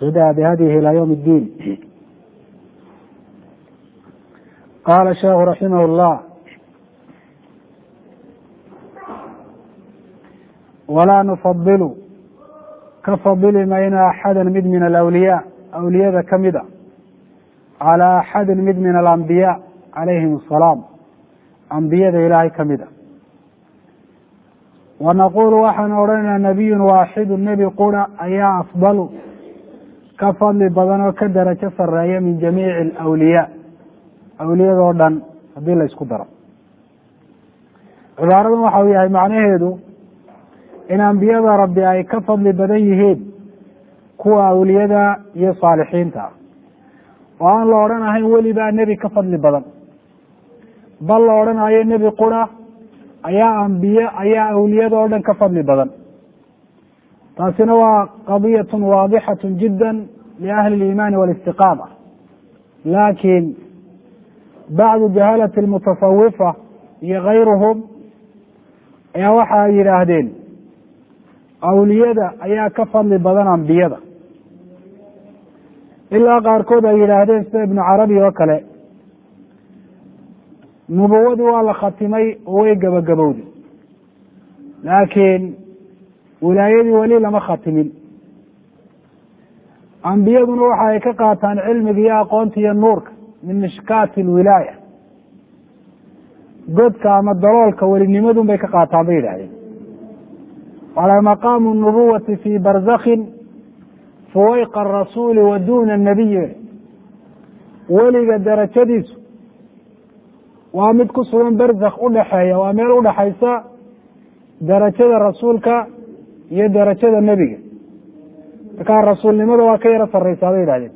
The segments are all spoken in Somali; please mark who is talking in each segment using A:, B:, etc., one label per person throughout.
A: اهتدى بهديه إلى يوم الدين قال الشيخ رحمه الله ولا نفضل ka fadili mayna axada mid min alawliyaa awliyada ka mida calaa axadin mid min alambiyaa calayhim asalaam ambiyada ilaahay ka mida wa naqulu waxaan odhanaynaa nabiyun waaxidu nebi qura ayaa afdalu ka fadli badan oo ka darajo sareeya min jamiici alawliyaa awliyadoo dhan haddii la isku daro cibaaradan waxa uu yahay macnaheedu in ambiyada rabbi ay ka fadli badan yihiin kuwa awliyada iyo saalixiinta oo aan la odhan ahayn welibaa nebi ka fadli badan bal la odhanayo nebi qura ayaa ambiye ayaa awliyada oo dhan ka fadli badan taasina waa qadiyatun waadixatun jidda liahli اliimaani walistiqaama laakiin bacdu jahalati almutasawifa iyo kayruhum ayaa waxa ay yidhaahdeen awliyada ayaa ka fadli badan ambiyada ilaa qaarkood ay yidhaahdeen sida ibnu carabi oo kale nubuwadii waa la khatimay oo way gabagabowday laakiin wilaayadii weli lama khatimin ambiyaduna waxa ay ka qaataan cilmiga iyo aqoonta iyo nuurka min mishkaati alwilaaya godka ama daloolka welinimadun bay ka qaataan bay yidhahdeen wala maqaamu nubuwati fi barzakhin fuwayqa arasuuli wa duna nabiyi weliga darajadiisu waa mid ku sugan barzakh udhaxeeya waa meel udhaxaysa darajada rasuulka iyo darajada nebiga markaa rasuulnimada waa ka yaro sareysaa bay yidhahdeen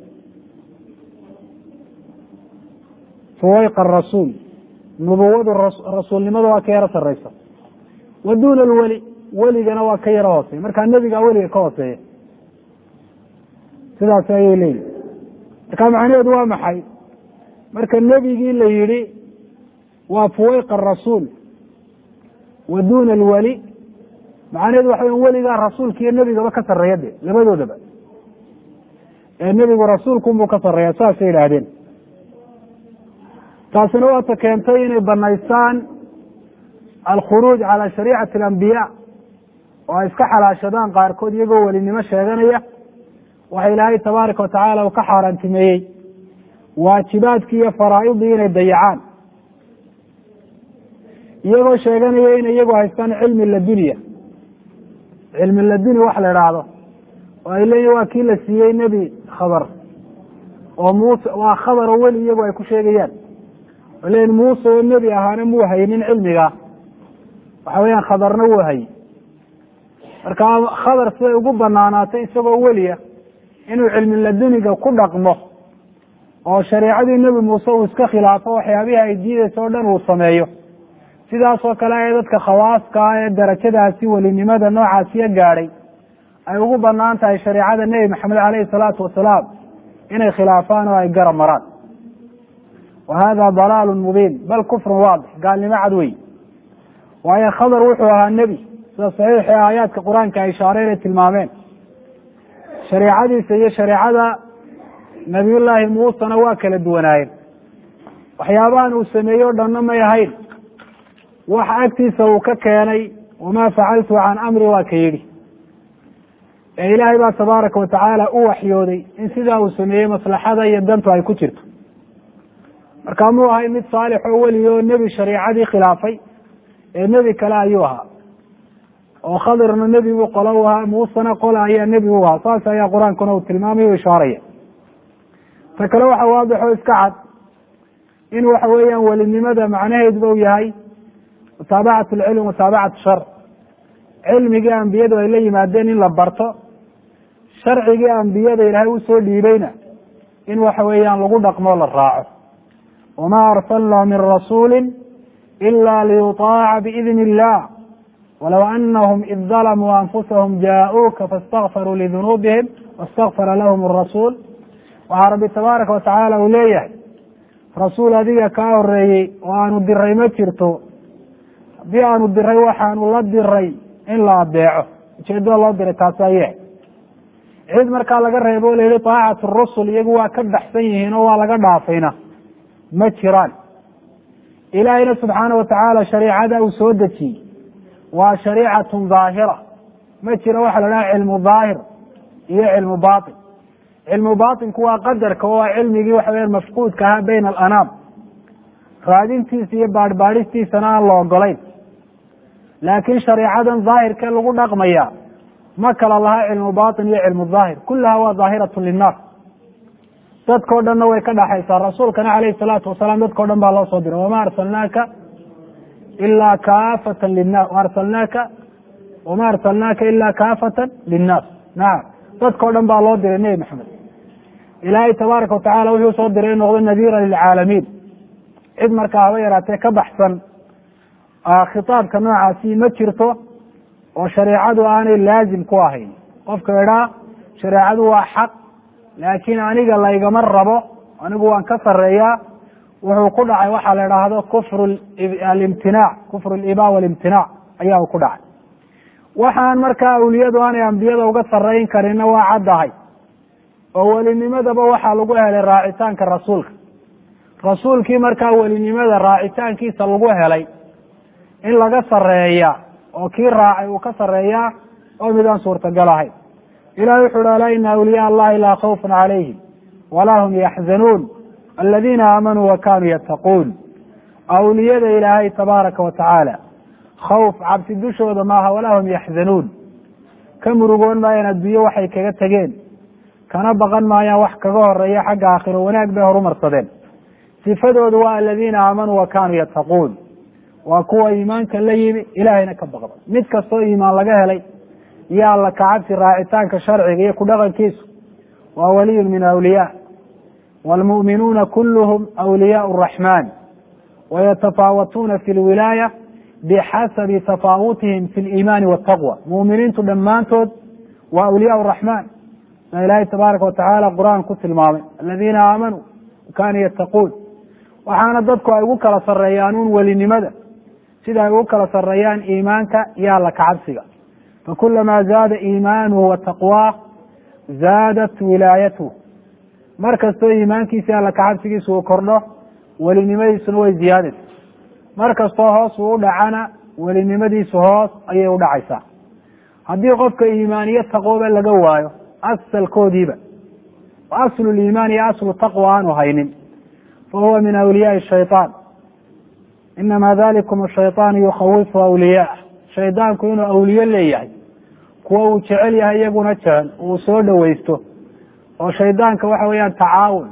A: fuwayqa arasuul nubuwadu rasuulnimada waa ka yaro sareysa wa duna alweli weligana waa ka yaro hooseeya markaa nebigaa weliga ka hooseeya sidaas ayay leeyihin marka macnaheedu waa maxay marka nebigii la yidhi waa fuwayqa arasuul wa duna alweli macnaheedu waxa weya weligaa rasuulka iyo nebigaba ka sarreeya de labadoodaba ee nebigu rasuulkunbuu ka sarreeya saasay yidhaahdeen taasina waata keentay inay banaystaan alkhuruuj cala shariicati alambiyaa oo ay iska xalaashadaan qaarkood iyagoo welinimo sheeganaya waxa ilaahay tabaaraka watacaala uu ka xaaraantimeeyey waajibaadkii iyo faraa'idii inay dayacaan iyagoo sheeganaya in iyagu haystaan cilmi laduniya cilmi laduni wax la idhaahdo oo ay leeyihin waa kii la siiyey nebi khabar oo muuse waa khabar oo weli iyagu ay ku sheegayaan oo leeyihin muuse oo nebi ahaana muu haynin cilmiga waxa weeyaan khabarna wuu hayy marka khabar siday ugu banaanaatay isagoo weliya inuu cilmi laduniga ku dhaqmo oo shareicadii nebi muuse uu iska khilaafo waxyaabihii ay diidaysa o dhan uu sameeyo sidaasoo kale ee dadka khawaaska ah ee darajadaasi welinimada noocaasiyo gaadhay ay ugu banaan tahay shareicada nebi maxamed caleyhi salaatu wasalaam inay khilaafaan oo ay garab maraan wa hada dalaalu mubiin bal kufrun waadix gaalnimo cad wey waayo khabar wuxuu ahaa nebi sida saxiixii aayaadka qur-aanka ay ishaareen ay tilmaameen shareicadiisa iyo shareecada nabiyullaahi muusena waa kala duwanaayeen waxyaabahan uu sameeyey o dhanna may ahayn wax agtiisa uu ka keenay wamaa facaltu can amri waa ka yidhi ee ilaahay baa tabaaraka watacaala u waxyooday in sidaa uu sameeyey maslaxada iyo dantu ay ku jirto marka muu ahay mid saalix oo weliga oo nebi shariicadii khilaafay ee nebi kale ayuu ahaa oo khadirna nebigu qola u ahaa muusena qola ayaa nebi u ahaa saas ayaa qur-aankuna uu tilmaamay o ishaaraya ta kale waxa waadixo iska cad in waxa weeyaan welinimada macnaheeduba u yahay mutaabacat alcilm mutaabacat shar cilmigii ambiyadu ay la yimaadeen in la barto sharcigii ambiyada ilaahay usoo dhiibayna in waxa weeyaan lagu dhaqmoo la raaco wama arsalna min rasuuli ila liyuطaaca biidni illah walow anahum id dalamuu anfusahum jaa-uuka faاstakfaruu lidunuubihim wastakfara lahum arasuul waxaa rabbi tabaaraka watacaala uu leeyahay rasuul adiga kaa horeeyey oo aanu diray ma jirto haddii aanu diray waxaanu la diray in la adeeco ujeedada loo diray taasi aye cid markaa laga reebo o la yihi taacatu rusul iyagu waa ka baxsan yihiin oo waa laga dhaafayna ma jiraan ilaahayna subxaana watacaala shariicada uu soo dejiyey waa shariicatun daahira ma jiro waxa la dhaha cilmu daahir iyo cilmu batin cilmu batinku waa qadarka oo waa cilmigii waxa weya mafquudka ahaa bayna alanaam raadintiisa iyo baadhbaadhistiisana aan la ogolayn laakiin shareecadan daahirkee lagu dhaqmaya ma kala laha cilmu batin iyo cilmu daahir kulaha waa daahiratu linnaas dadkao dhanna way ka dhaxaysaa rasuulkana calayhi salaatu wasalaam dadkao dhan baa loo soo diray wama arsalnaaka ilaa kaafatan linnas arsalnaaka wama arsalnaaka ilaa kaafatan linnaas nacam dadkao dhan baa loo diray nebi maxamed ilaahay tabaaraka watacala wuxuu soo diray in noqdo nadiira lilcaalamiin cid markaa haba yaraatee ka baxsan khitaabka noocaasi ma jirto oo shareecadu aanay laazim ku ahayn qofka idhaa shareecadu waa xaq laakiin aniga laygama rabo anigu waan ka sareeyaa wuxuu ku dhacay waxaa la idhaahdo kufru alimtinaac kufru aliba walimtinaac ayaa uu ku dhacay waxaan markaa awliyadu aanay ambiyada uga sarayn karinna waa caddahay oo welinimadaba waxaa lagu helay raacitaanka rasuulka rasuulkii markaa welinimada raacitaankiisa lagu helay in laga sareeya oo kii raacay uu ka sareeyaa oo midaan suurtagal ahayn ilahi wuxu uhi alaa ina awliyaa allahi laa khawfun calayhim walaa hum yaxzanuun aladiina aamanuu wa kanuu yattaquun awliyada ilaahay tabaaraka wa tacaala khawf cabsi dushooda maaha walaa hum yaxzanuun ka murugoon maayaan adduunye waxay kaga tegeen kana baqan maayaan wax kaga horeeya xagga aakhiro wanaag bay horumarsadeen sifadoodu waa aladiina aamanuu wa kanuu yattaquun waa kuwa iimaanka la yimi ilaahayna ka baqda mid kastoo iimaan laga helay iyo alla kacabsi raacitaanka sharciga iyo ku dhaqankiisu waa waliyun min awliyaa waalmu'minuuna kulluhum awliyaau araxmaan wayatafaawatuuna fi lwilaaya bixasabi tafaawutihim fi liimaani waltaqwa mu'miniintu dhammaantood waa awliyaa araxmaan sa ilaahay tabaaraka watacaala qur-aan ku tilmaamay aladiina aamanuu kaanuu yattaquun waxaana dadku ay ugu kala sareeyaan un welinimada sida ay ugu kala sareeyaan iimaanka iyo alla kacabsiga fakulamaa zaada iimaanuhu wa taqwaah zaadat wilaayatuh mar kastoo iimaankiisi alla kacabsigiisa uu kordho welinimadiisuna way ziyaadaysa mar kastoo hoos uu u dhacana welinimadiisu hoos ayay u dhacaysaa haddii qofka iimaaniyo taqwoba laga waayo asalkoodiiba aslu liimaan iyo aslu taqwa aanu haynin fahuwa min awliyaai shayطaan inama dalikum ashayطaanu yukhawifu awliyaah shaydaanku inuu awliye leeyahay kuwa uu jecel yahay iyaguna jecel uu soo dhoweysto oo shaydaanka waxa weeyaan tacaawun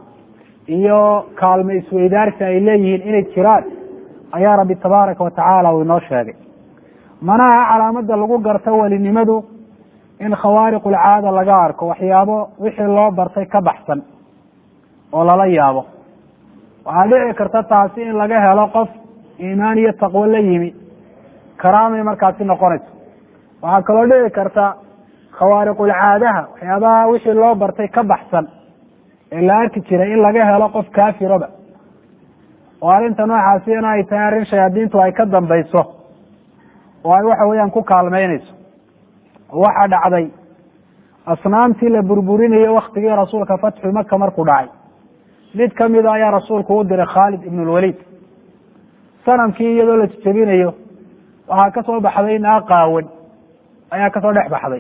A: iyo kaalmo isweydaarsi ay leeyihiin inay jiraan ayaa rabbi tabaaraka watacaala uu inoo sheegay manaha calaamada lagu garto welinimadu in khawaariq ulcaada laga arko waxyaabo wixii loo bartay ka baxsan oo lala yaabo waxaa dhici karta taasi in laga helo qof iimaan iyo taqwo la yimi karaamay markaasi noqonayso waxaa kaloo dhici karta khawaariqulcaadaha waxyaabaha wixii loo bartay ka baxsan ee la arki jiray in laga helo qof kaafiroba oo arrinta noocaasi in ay tahay arrin shayaadiintu ay ka dambayso oo ay waxa weeyaan ku kaalmeynayso waxaa dhacday asnaamtii la burburinayo waktigii rasuulka fatxu maka markuu dhacay mid kamida ayaa rasuulku u diray khaalid ibn lwaliid sanamkii iyadoo la jejebinayo waxaa kasoo baxday naag qaawan ayaa kasoo dhex baxday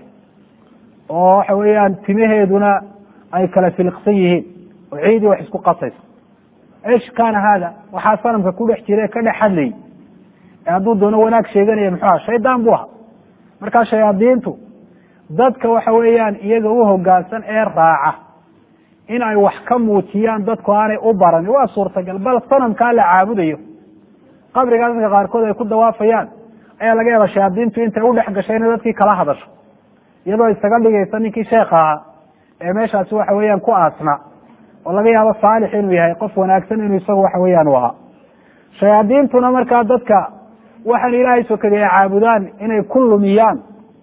A: oo waxa weeyaan timaheeduna ay kala filiqsan yihiin oo ciidii wax isku qasayso ish kaana haada waxaa sanamka ku dhex jira ka dhex hadlayay ee hadduu doono wanaag sheeganaya muxuu aha shaydaan buu ahaa markaa shayaadiintu dadka waxa weeyaan iyaga u hogaansan ee raaca in ay wax ka muujiyaan dadku aanay u baranin waa suurtagal bal sanamkaa la caabudayo qabrigaa dadka qaarkood ay ku dawaafayaan ayaa laga yaaba shayaadiintu intay u dhex gashay inay dadkii kala hadasho iyadoo isaga dhigaysa ninkii sheekha ahaa ee meeshaasi waxa weeyaan ku aasna oo laga yaabo saalix inuu yahay qof wanaagsan inuu isagu waxa weeyaan u ahaa shayaadiintuna markaa dadka waxaan ilaahay sokaday ay caabudaan inay ku lumiyaan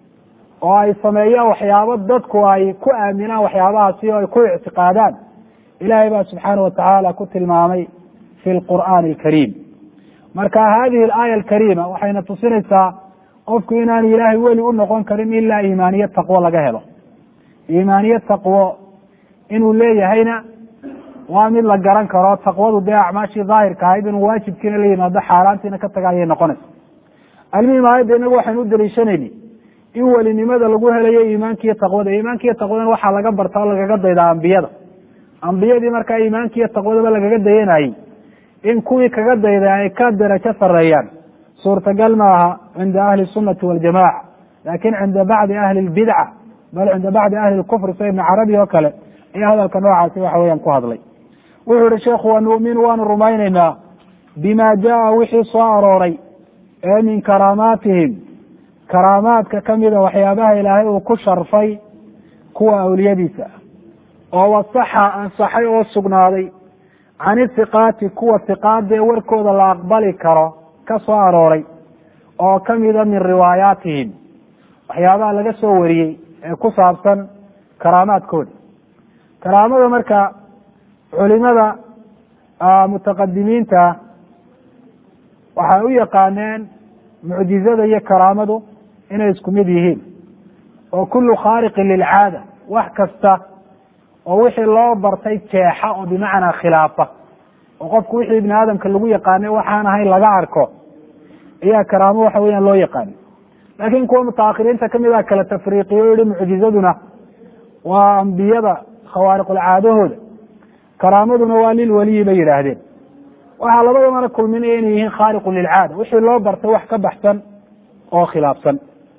A: oo ay sameeyaan waxyaabo dadku ay ku aaminaan waxyaabahaasi oo ay ku ictiqaadaan ilaahay baa subxaana watacaala ku tilmaamay fi lqur'aani alkariim marka hadihi alaaya alkariima waxayna tusinaysaa qofku inaanu ilaahay weli u noqon karin ilaa iimaaniyo taqwo laga helo iimaaniye taqwo inuu leeyahayna waa mid la garan karo taqwadu dee acmaashii daahirka ahayd inuu waajibkiina la yimaado xaaraantiina ka taga ayay noqonaysa almuhim aayadda inagu waxaynu u daliishanayni in welinimada lagu helayo iimaankiiyo taqwada iimaankiiyo taqwadana waxaa laga barta oo lagaga daydaa ambiyada ambiyadii markaa iimaankiiyo taqwadaba lagaga dayanayey in kuwii kaga dayda ay ka darajo sareeyaan suurtagal maaha cinda ahli sunati waljamaca lakin cinda bacdi ahli lbidca bal cinda bacdi ahli lkufr sida ibn carabi oo kale ayaa hadalka noocaasi waxa weeyaan ku hadlay wuxuu yihi sheekhu wanuminu waanu rumaynaynaa bima jaa wixii soo arooray ee min karaamaatihim karaamaadka kamida waxyaabaha ilaahay uu ku sharfay kuwa awliyadiisa oo wasaxa ansaxay oo sugnaaday can ithiqaati kuwa hiqaada ee warkooda la aqbali karo ka soo arooray oo kamida min riwaayaatihim waxyaabaha laga soo wariyey ee ku saabsan karaamaadkooda karaamada marka culimada mutaqadimiinta waxay u yaqaaneen mucjizada iyo karaamadu inay isku mid yihiin oo kullu khaariqin lilcaada wax kasta oo wixii loo bartay jeexa oo bimacnaa khilaafa oo qofku wixii ibni aadamka lagu yaqaanay waxaan ahayn laga arko ayaa karaamo waxa weeyaan loo yaqaanay laakiin kuwa mutaakhiriinta kamid a kala tafriiqiyo o yihi mucjizaduna waa ambiyada khawaariqulcaadahooda karaamaduna waa lilwaliyi bay yidhaahdeen waxaa labadamana kulminaya inay yihiin khaariqun lilcaada wixii loo bartay wax ka baxsan oo khilaafsan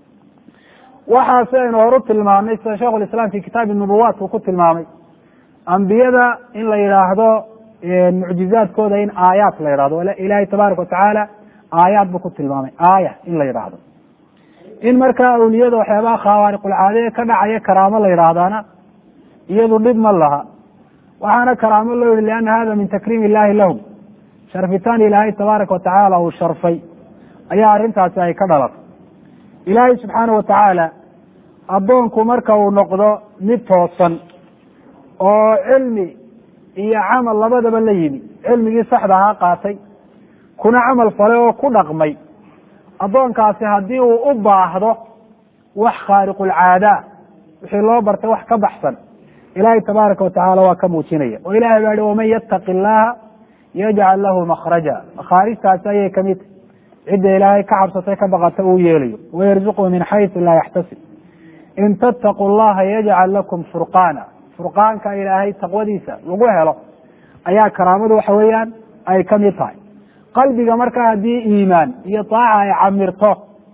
A: waxaasi aynu horu tilmaamnay sida sheikh lislaam fi kitaabi nubuwaat uu ku tilmaamay ambiyada in la yidhaahdo mucjizaadkooda in aayaat la yidhahdo ilaahay tabaaraka watacaala aayaad buu ku tilmaamay aaya in la yidhaahdo in markaa awliyada waxyaabaha khawaariqulcaade ka dhacaya karaamo la yidhaahdana iyadu dhib ma laha waxaana karaamo loo yihi liana hada min takriim illahi lahum sharfitaan ilaahay tabaaraka watacaala uu sharfay ayaa arrintaasi ay ka dhalatay ilaahay subxaana watacaala addoonku marka uu noqdo mid toosan oo cilmi iyo camal labadaba la yimi cilmigii saxda ahaa qaatay kuna camal falay oo ku dhaqmay addoonkaasi haddii uu u baahdo wax khaariqulcaada wixii loo bartay wax ka baxsan ilaahay tabaaraka watacaala waa ka muujinaya oo ilahay baa yihi waman yattaqi illaha yajcal lahu makhraja makhaarijtaasi ayay kamid tahy cidda ilaahay ka cabsatay ka baqata uu yeelayo wayarzuqhu min xaysu laa yaxtasib in tattaquu llaha yajcal lakum furqaana furqaanka ilaahay taqwadiisa lagu helo ayaa karaamadu waxa weeyaan ay kamid tahay qalbiga markaa haddii iimaan iyo taaca ay camirto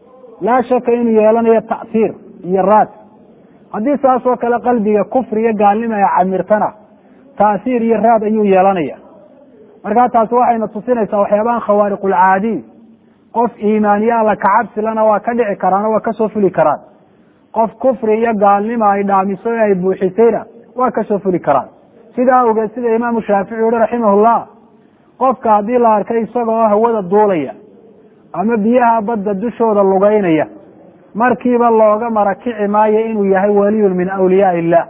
A: laa shaka inuu yeelanayo ta'tiir iyo raad haddii saas oo kale qalbiga kufri iyo gaalnimo ay camirtana ta'siir iyo raad ayuu yeelanaya markaa taasi waxayna tusinaysaa waxyaabahan khawaariqulcaadi qof iimaaniye alla kacabsilana waa ka dhici karaan oo waa kasoo fuli karaan qof kufri iyo gaalnimo ay dhaamiso ee ay buuxisayna waa kasoo fuli karaan sidaa awgeed sida imaamu shaafici uhi raximahullah qofka haddii la arkay isaga oo hawada duulaya ama biyaha badda dushooda lugeynaya markiiba looga marakici maayo inuu yahay waliyun min awliyaa illah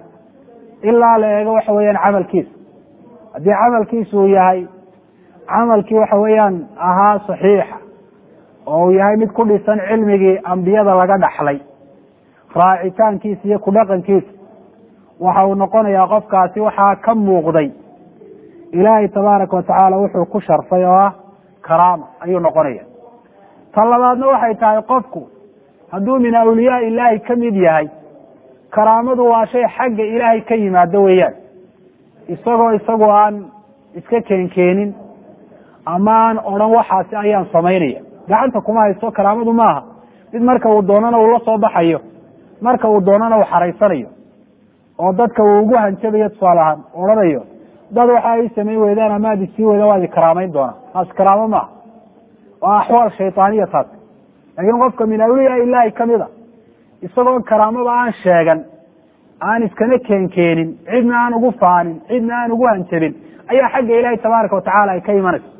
A: ilaa la eego waxa weeyaan camalkiisa haddii camalkiisa uu yahay camalkii waxa weeyaan ahaa saxiixa oo uu yahay mid ku dhisan cilmigii ambiyada laga dhaxlay raacitaankiisa iyo ku dhaqankiisa waxa uu noqonayaa qofkaasi waxaa ka muuqday ilaahay tabaaraka watacaala wuxuu ku sharfay oo ah karaama ayuu noqonaya ta labaadna waxay tahay qofku hadduu min awliyaa ilaahi ka mid yahay karaamadu waa shay xagga ilaahay ka yimaado weeyaan isagoo isagu aan iska keenkeenin ama aan odhan waxaasi ayaan samaynaya gacanta kuma haysto karaamadu maaha mid marka uu doonana uu la soo baxayo marka uu doonana uu xaraysanayo oo dadka uu ugu hanjabayo tusaale ahaan odhanayo dad waxa ay samayn weydaan ama ad isii weyda waad ikaraamayn doonaa taas karaamo maaha waa axwaal shaytaaniya taas laakiin qofka min awliyaa ilaahi kamid a isagoo karaamada aan sheegan aan iskana keenkeenin cidna aan ugu faanin cidna aan ugu hanjabin ayaa xagga ilaahi tabaaraka watacaala ay ka imanayso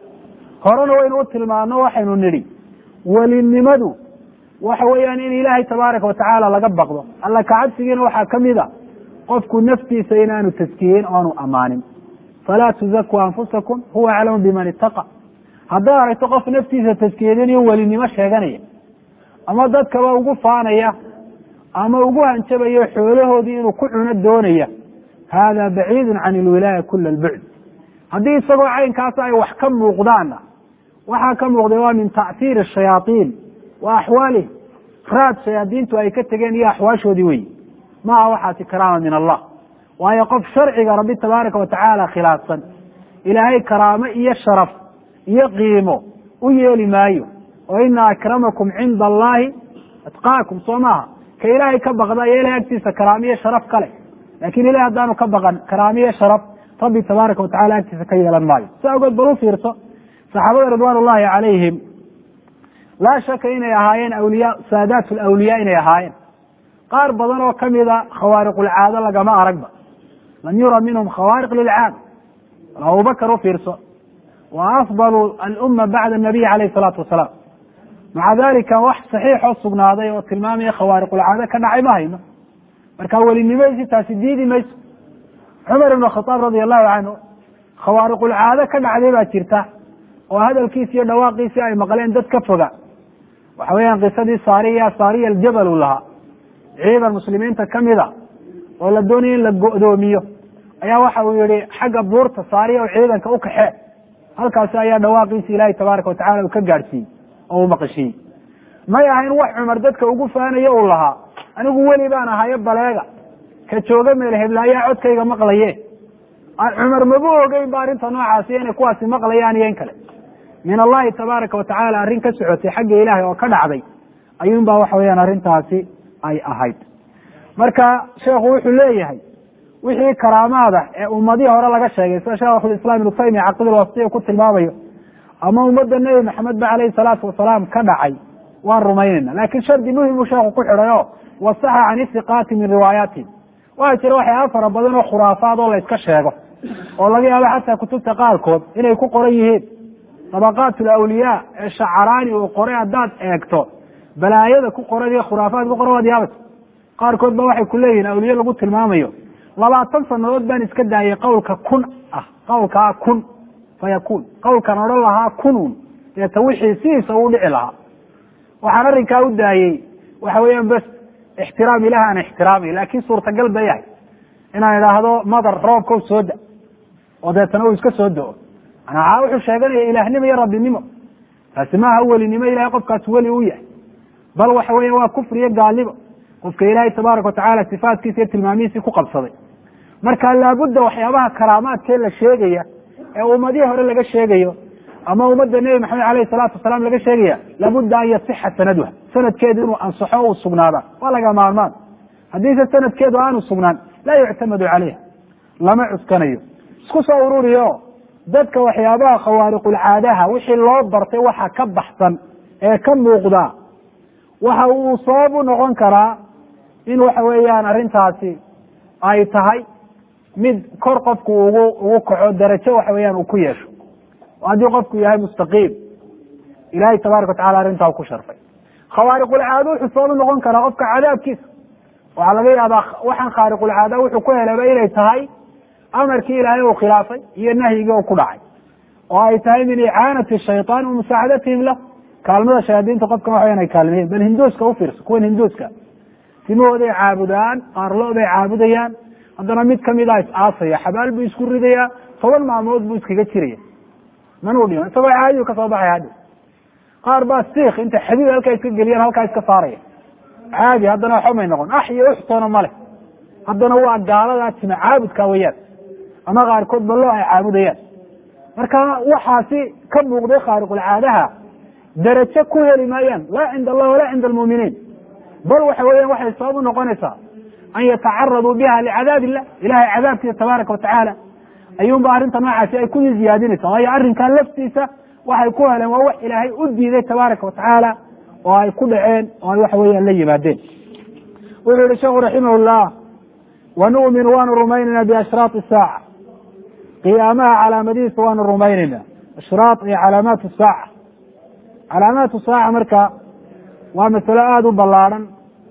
A: horena waynu u tilmaano waxaynu nidhi welinimadu waxa weeyaan in ilaahay tabaaraka watacaala laga baqdo alla kacabsigiina waxaa kamid a qofku naftiisa inaanu taskiyeyn o aanu amaanin falaa tuzakuu anfusakum huwa aclamu biman itaqa haddaad aragto qof naftiisa taskiyadin iyo welinimo sheeganaya ama dadkaba ugu faanaya ama ugu hanjabayo xoolahoodii inuu ku cuno doonaya hada baciidu can ilwilaaya kula albucd haddii isagoo caynkaas ay wax ka muuqdaanna waxaa ka muuqday waa min tactiiri shayaaiin wa axwaalihim raad shayaadiintu ay ka tegeen iyo axwaashoodii weyi maaha waxaasi karaama min allah waayo qof sharciga rabbi tabaaraka watacaala khilaafsan ilaahay karaamo iyo sharaf iyo qiimo u yeeli maayo oo ina akramakum cinda allahi atqaakum soo maaha ka ilaahay ka baqda iyo ilahay agtiisa karaamiyo sharaf kale lakin ilahi haddaanu ka baqan karaamiyo sharaf rabbi tabaaraka watacala agtiisa ka yeelan maayo sa ogood bal u fiirso saxaabada ridwan ullahi calayhim laa shaka inay ahaayeen awliya saadaat lawliyaa inay ahaayeen qaar badan oo kamida khawaariqulcaado lagama aragba lam yura minhum khawaariq lilcaada bal abubakar u fiirso wa afdalu alumma bacda nabiy calayh salaatu wasalaam maca dalika wax saxiixoo sugnaaday oo tilmaamaya khawaariqulcaado ka dhacay ma hayno marka welinimadiisi taasi diidi mayso cumar ibn khataab radia allahu canhu khawaariqulcaado ka dhacday baa jirta oo hadalkiisi iyo dhawaaqiisii ay maqleen dad ka foga waxa weeyaan qisadii saariya saariya aljabal uu lahaa ciidan muslimiinta kamida oo la doonaya in la go'doomiyo ayaa waxa uu yihi xagga buurta saariya oo ciidanka u kaxee halkaasi ayaa dhawaaqiisi ilaahay tabaaraka watacala uu ka gaadhsiiyey oo uu maqashiiyey may ahayn wax cumar dadka ugu faanayo uu lahaa anigu weli baan ahayo baleega ka jooga meel heblaayaa codkayga maqlaye cumar maba ogeyn ba arrinta noocaasi inay kuwaasi maqlayaan iyo in kale min allahi tabaaraka watacaala arrin ka socotay xagga ilaahay oo ka dhacday ayuun ba waxa weyaan arrintaasi ay ahayd marka sheekhu wuxuu leeyahay wixii karaamaada ee ummadihii hore laga sheegay sida sheekhulislaam ibnu taymiya caqidulwasitiya ku tilmaamayo ama ummadda nebi maxamed ba caleyhi salaatu wasalaam ka dhacay waan rumaynayna lakin shardi muhim uu sheekhu ku xidhay o wasaxa can isiqaati min riwaayaatihim waxaa jira waxyaaba fara badan oo khuraafaad oo la yska sheego oo laga yaabo xataa kutubta qaarkood inay ku qoran yihiin dabaqaat alawliyaa ee shacaraani uu qoray haddaad eegto balaayada ku qoran iyo khuraafaad ku qoran waad yaabata qaarkood ba waxay ku leeyihin awliye lagu tilmaamayo labaatan sanadood baan iska daayay qowlka kun ah qowlkaa kun fayakuun qowlkan odhan lahaa kunun deeta wixii sidiisa uu dhici lahaa waxaan arrinkaa u daayey waxa weeyaan bes ixtiraam ilaah aan ixtiraamay laakin suurtagal ba yahay inaan idhaahdo madar roobka soo da oo deetana uu iska soo do-o manaa wuxuu sheeganaya ilaahnimo iyo rabbinimo taasi maaha welinimo ilahay qofkaas weli u yahay bal waxa weya waa kufri iyo gaalnimo qofka ilaahay tabaaraka watacala sifaatkiisa iyo tilmaamihiisii ku qabsaday marka laabudda waxyaabaha karaamaadkee la sheegaya ee ummadihii hore laga sheegayo ama ummadda nebi maxamed aleyhi salaatu wasalaam laga sheegaya laabudda an yasixa sanaduha sanadkeedu inuu ansaxo u sugnaada waa laga maarmaan haddiise sanadkeedu aanu sugnaan laa yuctamadu caleyha lama cuskanayo isku soo ururiyo dadka waxyaabaha khawaariqulcaadaha wixii loo bartay waxa ka baxsan ee ka muuqda waxa uu sabab u noqon karaa in waxa weeyaan arrintaasi ay tahay mid kor qofku ugu ugu kaco darajo waxa weeyaan uu ku yeesho oo haddii qofku yahay mustaqiim ilahay tabaaraka watacala arrintaa u ku sharfay khawaariqulcaado wuxuu sabab u noqon karaa qofka cadaabkiisa waxaa laga yaabaa waxaan khaariqulcaada wuxuu ku helaba inay tahay amarkii ilaahay uu khilaafay iyo nahyigii uu ku dhacay oo ay tahay min icaanati shayطaan wa musaacadatihim lah kaalmada shayaadiinta qofkan waxa ay kaalmeyen bal hinduuska ufiirso kuwan hinduuska timahooday caabudaan qaarlooday caabudayaan haddana mid kamida is aasaya xabaal buu isku ridaya toban maalmood buu iskaga jiraya manuu dhima isagoo caadiu kasoo baxaya haddi qaar baa siik intay xadiid halkaa iska geliyaan halkaa iska saaraya caadi haddana waxba may noqon ax iyo uxtoona male haddana waa gaaladaa tima caabudka weyaan ama qaarkood ballo ay caabudayaan marka waxaasi ka muuqday khaariqulcaadaha darajo ku heli maayaan laa cinda allah walaa cinda almuuminiin bal waxa weeyaan waxay sabab u noqonaysaa an yatacaraduu biha licadaab illah ilahay cadaabkiisa tabaaraka watacaala ayuunba arrinta noocaasi ay kusii ziyaadinaysa waayo arrinkan laftiisa waxay ku heleen waa wax ilaahay u diiday tabaaraka watacaala oo ay ku dhaceen oo ay waxa weeyaan la yimaadeen wuxuu yihi sheekhu raximah llah wanu'minu waanu rumaynayna biashraati saaca qiyaamaha calaamadihiisa waanu rumaynayna ashraat iyo calaamaat saaca calaamaatu saaca marka waa masalo aada u ballaadhan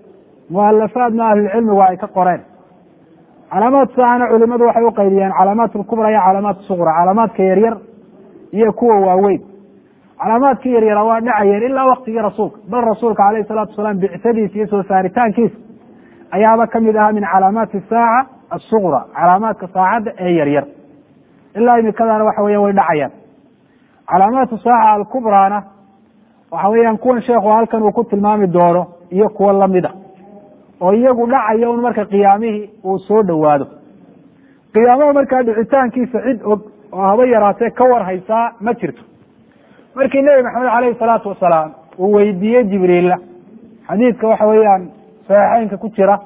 A: mualafaadna ahlulcilmigu ay ka qoreen calaamaat saacana culimadu waxay u qaydiyeen calaamaat lkubra iyo calaamaat suqra calaamaadka yaryar iyo kuwa waaweyn calaamaadka yaryara waa dhacayeen ilaa waktigii rasuulka bal rasuulka alayhi salaatu wasalaam bicsadiisa iyo soo saaritaankiisa ayaaba kamid ahaa min calaamaati saaca asuqra calaamaadka saacadda ee yaryar ilaa imikadana waxa weya way dhacayaan calaamaatu saaca alkubraana waxa weeyaan kuwan sheekhu halkan uu ku tilmaami doono iyo kuwa lamida oo iyagu dhacaya un marka qiyaamihii uu soo dhowaado qiyaamaha markaa dhicitaankiisa cid og oo haba yaraatee ka war haysaa ma jirto markii nebi maxamed caleyhi salaatu wasalaam uu weydiiyey jibriilla xadiidka waxa weeyaan saxiixeynka ku jira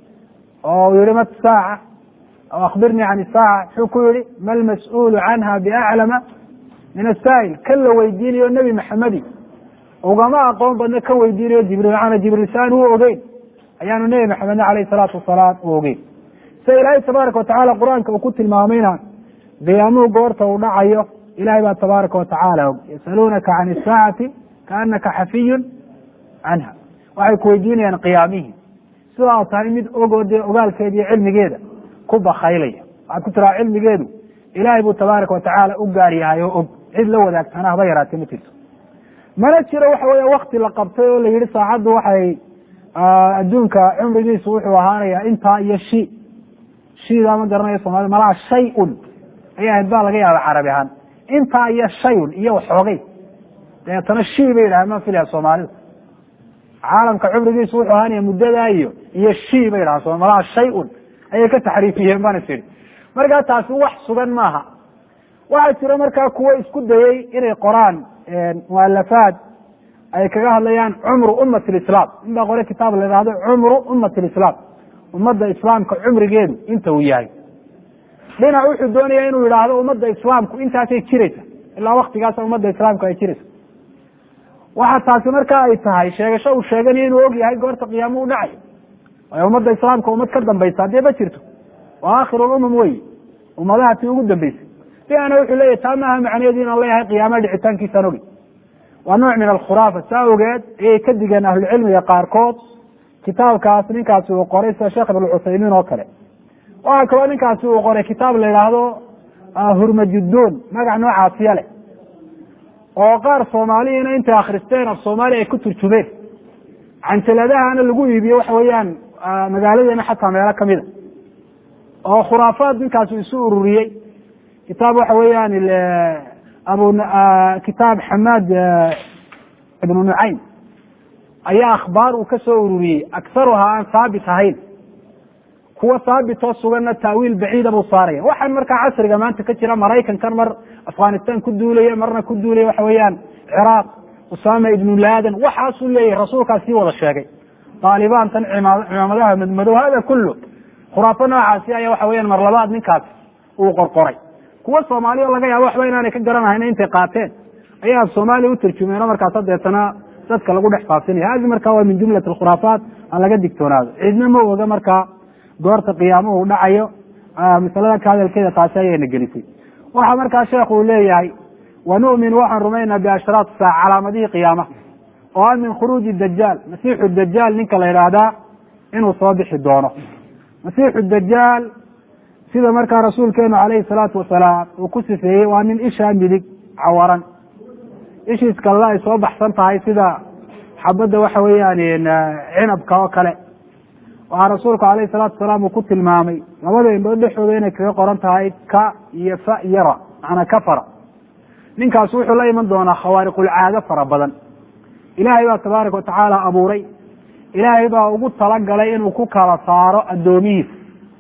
A: oo uu yihi mat saaca aw akhbirnii can isaaca muxuu ku yihi ma lmas-uulu canha biaclama min asaa'il kan la weydiinayo nebi maxamedi ugama aqoon badna kan weydiinayo jibriil maana jibriil saan u ogeyn ayaanu nebi maxamedna caleyhi salaatu wasalaam u ogeyn sida ilaahay tabaaraka watacaala qur-aanka uu ku tilmaamayna qiyaamuhu goorta uu dhacayo ilahay baa tabaaraka watacaala og yasaluunaka can isaacati kaanaka xafiyun canha waxay ku weydiinayaan qiyaamihii sidaa tahay mid ogoo dee ogaalkeeda iyo cilmigeeda ku bakaylaya waxaad ku tiraa cilmigeedu ilaahay buu tabaaraka watacaala u gaar yahay oo og cid la wadaagtana haba yaraatee ma jirto mana jiro waxa weya wakti la qabtay oo la yihi saacaddu waxay adduunka cumrigiisu wuxuu ahaanaya intaa iyo shi shidaa ma garanayo soomaalida malaha shay-un ayay ahayd baa laga yaaba carabi ahaan intaa iyo shayun iyo waxoogay dabeetana shi bay yidhaha ma filaya soomaalida caalamka cumrigiisu wuxuu ahaanaya muddadaa iyo iyo shi bay yidhaha malaha shay-un ayay ka taxriifiyeen baan is idhi markaa taasi wax sugan maaha waxaa jira markaa kuwo isku dayey inay qoraan mualafaad ay kaga hadlayaan cumru ummat lislaam in baa qore kitaab la ihahdo cumru ummat lislaam ummadda islaamka cumrigeedu inta uu yahay dhinac wuxuu doonaya inuu yidhaahdo ummadda islaamku intaasay jiraysa ilaa waktigaasa ummadda islaamku ay jiraysa waxa taasi markaa ay tahay sheegasho uu sheeganayo inuu og yahay goorta qiyaamo u dhacayo waayo ummadda islaamka ummad ka dambaysa haddii ma jirto waa aakhiru lumam wey ummadaha tii ugu dambeysay dhinacna wuxuu leeyahy taa maaha macnaheedu inaan leeyahay qiyaamaha dhicitaankiisaan ogi waa nooc min alkhuraafa saa ogeed ayay ka digeen ahlucilmiga qaarkood kitaabkaas ninkaasi uu qoray sida sheekh ibn cuthaymiin oo kale waxaa kaloo ninkaasi uu qoray kitaab la yidhaahdo hurmajudoon magac noocaasiya leh oo qaar soomaaliyiina intay akhristeen af soomaaliya ay ku turjumeen canjaladahana lagu iibiye waxa weeyaan magaaladeena xataa meelo kamida oo khuraafaad ninkaasi isu ururiyey kitaab waxa weeyaan abu kitaab xamaad ibnu nucaym ayaa akhbaar uu ka soo ururiyey akharuhaa aan haabit ahayn kuwa haabitoo suganna taawiil baciida buu saaraya waxaan markaa casriga maanta ka jira maraykankan mar afghanistan ku duulaya marna ku duulaya waxa weeyaan ciraaq usama ibnu laadan waxaasuu leeyahay rasuulkaas sii wada sheegay taalibaan tan cimaamadaha madmadow hada kullu khuraafo noocaasi ayaa waxa weyaan mar labaad ninkaas uu qorqoray kuwa soomaaliya laga yaabo waxba inaanay ka garanahayn intay qaateen ayaa soomaaliya u tarjumeen oo markaas deetana dadka lagu dhex faafinaya hadi marka waa min jumlat alkhuraafaat aan laga digtoonaado cidna ma oga markaa goorta qiyaamuhu dhacayo masalada ka hadalkeeda taasi ayayna gelisay waxa markaa sheekhu uu leeyahay wanu'min waxaan rumaynaa biashraat saac calaamadihii qiyaamaha oo ah min khuruuji dajaal masiixu dajaal ninka la yidhaahdaa inuu soo bixi doono masiixu dajaal sida markaa rasuulkeenu calayhi salaatu wasalaam uu ku sifeeyey waa nin ishaa midig cawaran ishiis kalena ay soo baxsan tahay sida xabadda waxa weeyaan cinabka oo kale waxaa rasuulku calayhi salaatu wasalaam uu ku tilmaamay labada indhood dhexooda inay kaga qoran tahay ka iyo fa yara macnaa kafara ninkaas wuxuu la iman doonaa khawaariqulcaado fara badan ilaahay baa tabaaraka watacaala abuuray ilaahay baa ugu talagalay inuu ku kala saaro addoomihiisa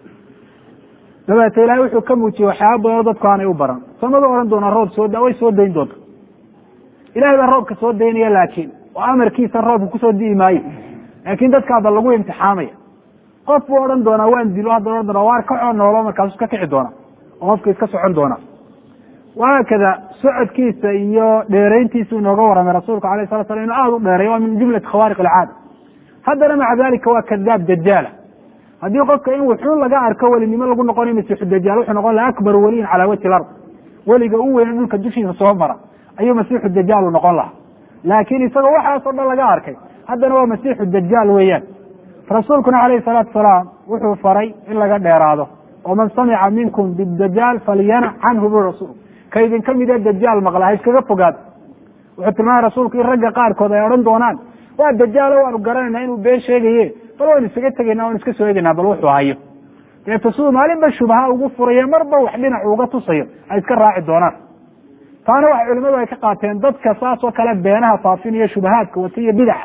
A: dabeete ilahay wuxuu ka muujiyey waxyaaba badanoo dadku aanay u baran samada odhan doonaa roob soo way soo dayn doonta ilahay baa roobka soo daynaya laakiin oo amarkiisa roobka kusoo di'i maayo laakin dadkaaba lagu imtixaamaya qof buu odhan doonaa waan dilo hadda odhan doona waar kacoo noolo markaasu iska kici doona oo qofka iska socon doona wahaakada socodkiisa iyo dheerayntiisu inooga warramay rasuulku alayh sala slam inu aada u dheeray waa min jumlati khawaariq alcaada haddana maca dalika waa kadaab dajaala haddii qofka in wuxuun laga arko welinimo lagu noqonayo masiixu dajaal wuxuu noqon laha akbar weliyin calaa wajhi lard weliga u weyne dhulka dushiisa soo mara ayuu masiixu dajaal u noqon lahaa laakiin isagoo waxaasoo dhan laga arkay haddana waa masiixu dajaal weeyaan rasuulkuna calayhi salaatu salaam wuxuu faray in laga dheeraado oo man samica minkum bidajaal falyanac canhu bu rasuul ka idinka mida dajaal maqla ha iskaga fogaado wuxuu tilmaamay rasuulku in ragga qaarkood ay odhan doonaan waa dajaalo waanu garanayna inuu been sheegaye bal waynu isaga tegaynaa waynu iska soo egaynaa bal wuxuu hayo deeto siduu maalinba shubha ugu furayo marba wax dhinac uga tusayo ay iska raaci doonaan taana waxa culimadu ay ka qaateen dadka saas oo kale beenaha faafinayo shubahaadka wata iyo bidaxa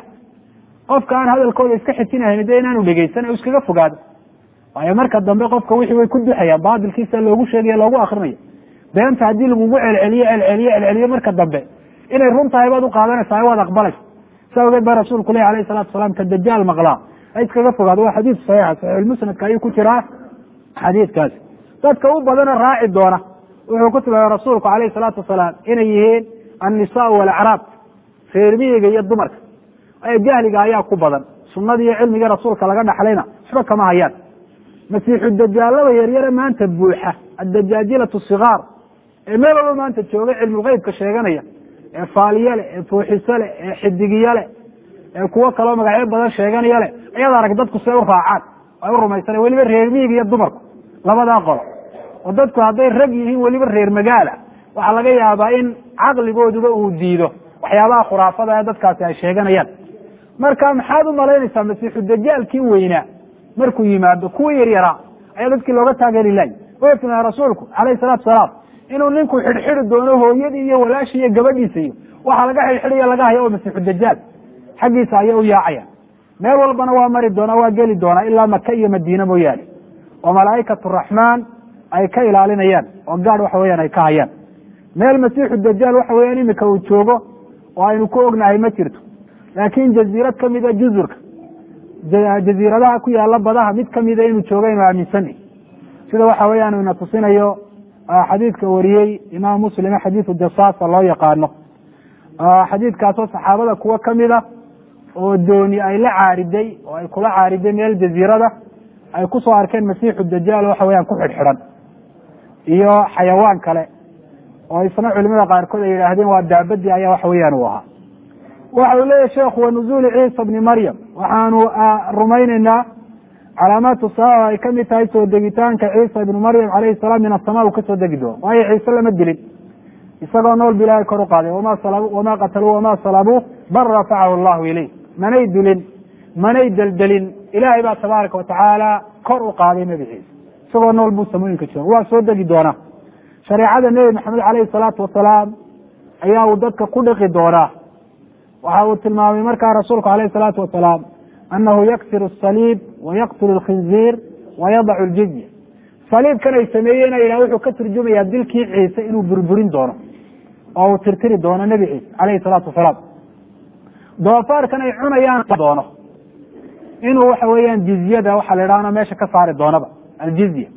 A: qofka aan hadalkooda iska xijinahayn de inaanu dhegeysan iskaga fogaado waayo marka dambe qofka wixii way ku duxayaan baatilkiisa loogu sheegaya loogu akrinayo beenta haddii lagugu celceliyo celceliyo celceliyo marka dambe inay run tahay baad uqaadanaysaa waad aqbalaysa sa awgeed baa rasuulku leh alayh salatu salaam ka dajaal maqlaa ha iskaga fogaado waa xadiid saxiixa saxiixulmusnadka ayuu ku jiraa xadiidkaasi dadka u badana raaci doona wuxuu ku tilmaamay rasuulku alayh salaatu wasalaam inay yihiin annisaa walacraab reermiyiga iyo dumarka jahliga ayaa ku badan sunada iyo cilmiga rasuulka laga dhaxlayna waxba kama hayaan masiixu dajaalada yaryare maanta buuxa addajaajilatu sigaar ee meel walba maanta jooga cilmulgeybka sheeganaya ee faaliye leh ee fuuxiso leh ee xidigiyo leh ee kuwo kaloo magacyo badan sheeganaya leh ayaad arag dadku see u raacaan ay u rumaysana weliba reer miyiga iyo dumarku labadaa qolo oo dadku hadday rag yihiin weliba reer magaala waxaa laga yaabaa in caqligooduba uu diido waxyaabaha khuraafada ee dadkaasi ay sheeganayaan marka maxaad u malaynaysaa masiixu dajaalkii weynaa markuu yimaado kuwii yaryaraa ayaa dadkii looga taageeri lahay wuxuu tilmaamay rasuulku calayhi salaatu salaam inuu ninku xidhxidi doono hooyadii iyo walaashii iyo gabadhiisa iyo waxaa laga xidhxidhiyo laga haya oo masiixu dajaal xaggiisa ayay u yaacaya meel walbana waa mari doonaa waa geli doonaa ilaa maka iyo madiine mooyaane oo malaaikatu raxmaan ay ka ilaalinayaan oo gaadh waxa weyaan ay ka hayaan meel masiixu dajaal waxa weyaan imika uu joogo oo aynu ku ognahay ma jirto laakin jaziirad kamida juzurka jaziiradaha ku yaala badaha mid kamida inuu jooga inu aaminsana sida waxa weeyaan ina tusinayo xadiidka wariyey imaam muslim xadiidu jasaasa loo yaqaano xadiidkaasoo saxaabada kuwo kamida oo dooni ay la caariday oo ay kula caariday meel jaziirada ay kusoo arkeen masiixu dajaal waxa weyaan ku xidhxidhan iyo xayawaan kale oo isna culimada qaarkood ay yidhaahdeen waa daabadii ayaa waxa weyaan uu ahaa waxa uu leeyahy sheekhu wa nuzuuli ciisa bni maryam waxaanu rumayneynaa calaamaatu saa ay kamid tahay soo degitaanka ciisa ibnu maryam calayhi salaam min asama uu kasoo degi doono waayo ciise lama dilin isagoo nool ba ilahay kor u qaaday wama wama qataluu wama salabuu bal rafacahu allahu ilayh manay dilin manay deldelin ilahay baa tabaaraka watacaala kor u qaaday nebi ciise isagoo nool buu samooyinka jooga waa soo degi doonaa shareecada nebi maxamed calayhi salaatu wasalaam ayaa uu dadka ku dhiqi doonaa waxa uu tilmaamay markaa rasuulku alayh salaatu wasalaam anahu yaksir asaliib wayaqtulu lkhinziir wayadacu ljizya saliibkan ay sameeyeen ilah wuxuu ka turjumayaa dilkii ciise inuu burburin doono oo uu tirtiri doono nebi ciise alayhi salaatu wasalaam doofaarkan ay cunayaan doono inuu waxa weeyaan jizyada waxa la idhahna meesha ka saari doonaba aljizya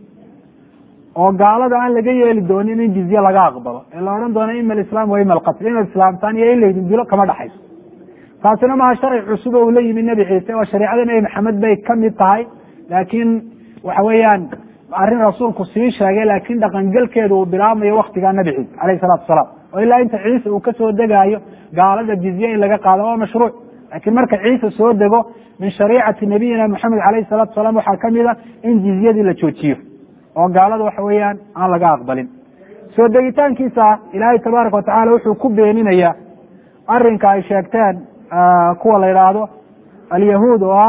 A: oo gaalada aan laga yeeli doonin in jizye laga aqbalo ee la odhan doono ima alislaam wa ima alqatl inaad islaamtaan iyo in laydin dilo kama dhaxayso taasina maha sharci cusub oo ula yimi nebi ciise oo shareicada nebi maxamed bay kamid tahay laakiin waxa weeyaan arrin rasuulku sii sheegay laakiin dhaqangelkeedu uu bilaabmayo waktigaa nebi ciise alayhi salatu wasalaam oo ilaa inta ciise uu kasoo degaayo gaalada jizye in laga qaado waa mashruuc laakiin marka ciise soo dego min shariicati nabiyina maxamed alayhi salatu wasalaam waxaa kamid a in jizyadii la joojiyo oo gaalada waxa weeyaan aan laga aqbalin soo degitaankiisa ilaahay tabaaraka watacala wuxuu ku beeninayaa arinka ay sheegteen kuwa la yidhaahdo alyahuud oo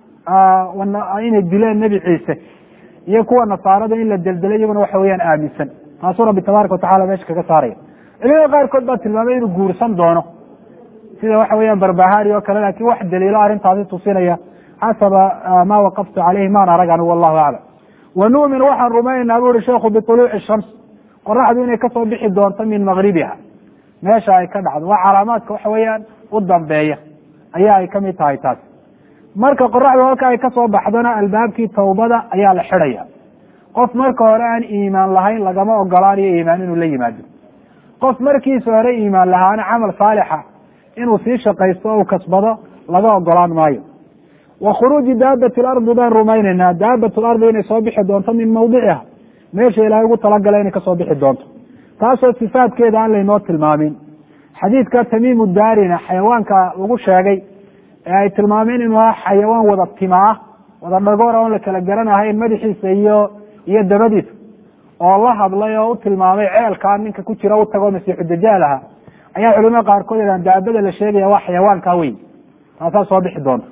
A: ah inay dileen nebi ciise iyo kuwa nasaarada in la deldelay iyaguna waxa weyaan aaminsan taasuu rabbi tabaaraka watacala meesha kaga saaraya culimada qaarkood baa tilmaamay inuu guursan doono sida waxa weeyaan barbahari oo kale lakin wax daliilo arrintaasi tusinaya xasaba ma waqaftu caleyhi maan arag anigu wallahu aclam wa nu'min waxaan rumaynaynaa bu uhi sheikhu biطuluuci shams qoraxdu inay kasoo bixi doonto min magribiha meesha ay ka dhacdo waa calaamaadka waxa weeyaan u dambeeya ayaa ay kamid tahay taas marka qoraxdu halka ay kasoo baxdona albaabkii tawbada ayaa la xidhaya qof marka hore aan iimaan lahayn lagama ogolaanayo iimaan inuu la yimaado qof markiisa hore iimaan lahaana camal saalixa inuu sii shaqaysto o u kasbado laga ogolaan maayo wa khuruuji daabati lardi baan rumaynaynaa daabat lardi inay soo bixi doonto min mawdiciha meesha ilaahay ugu talagala inay kasoo bixi doonto taasoo sifaadkeeda aan laynoo tilmaamin xadiidka tamiimu daarina xayawaanka lagu sheegay ee ay tilmaameen inuu ah xayawaan wada tima ah wada dhagoor oon la kala garanahayn madaxiisa iyo iyo dabadiisa oo la hadlay oo u tilmaamay ceelkaa ninka ku jira u tago masiixu dajaal aha ayaa culimada qaarkood yadhaan daabada la sheegaya waa xayawaankaa weyn taasaa soo bixi doonta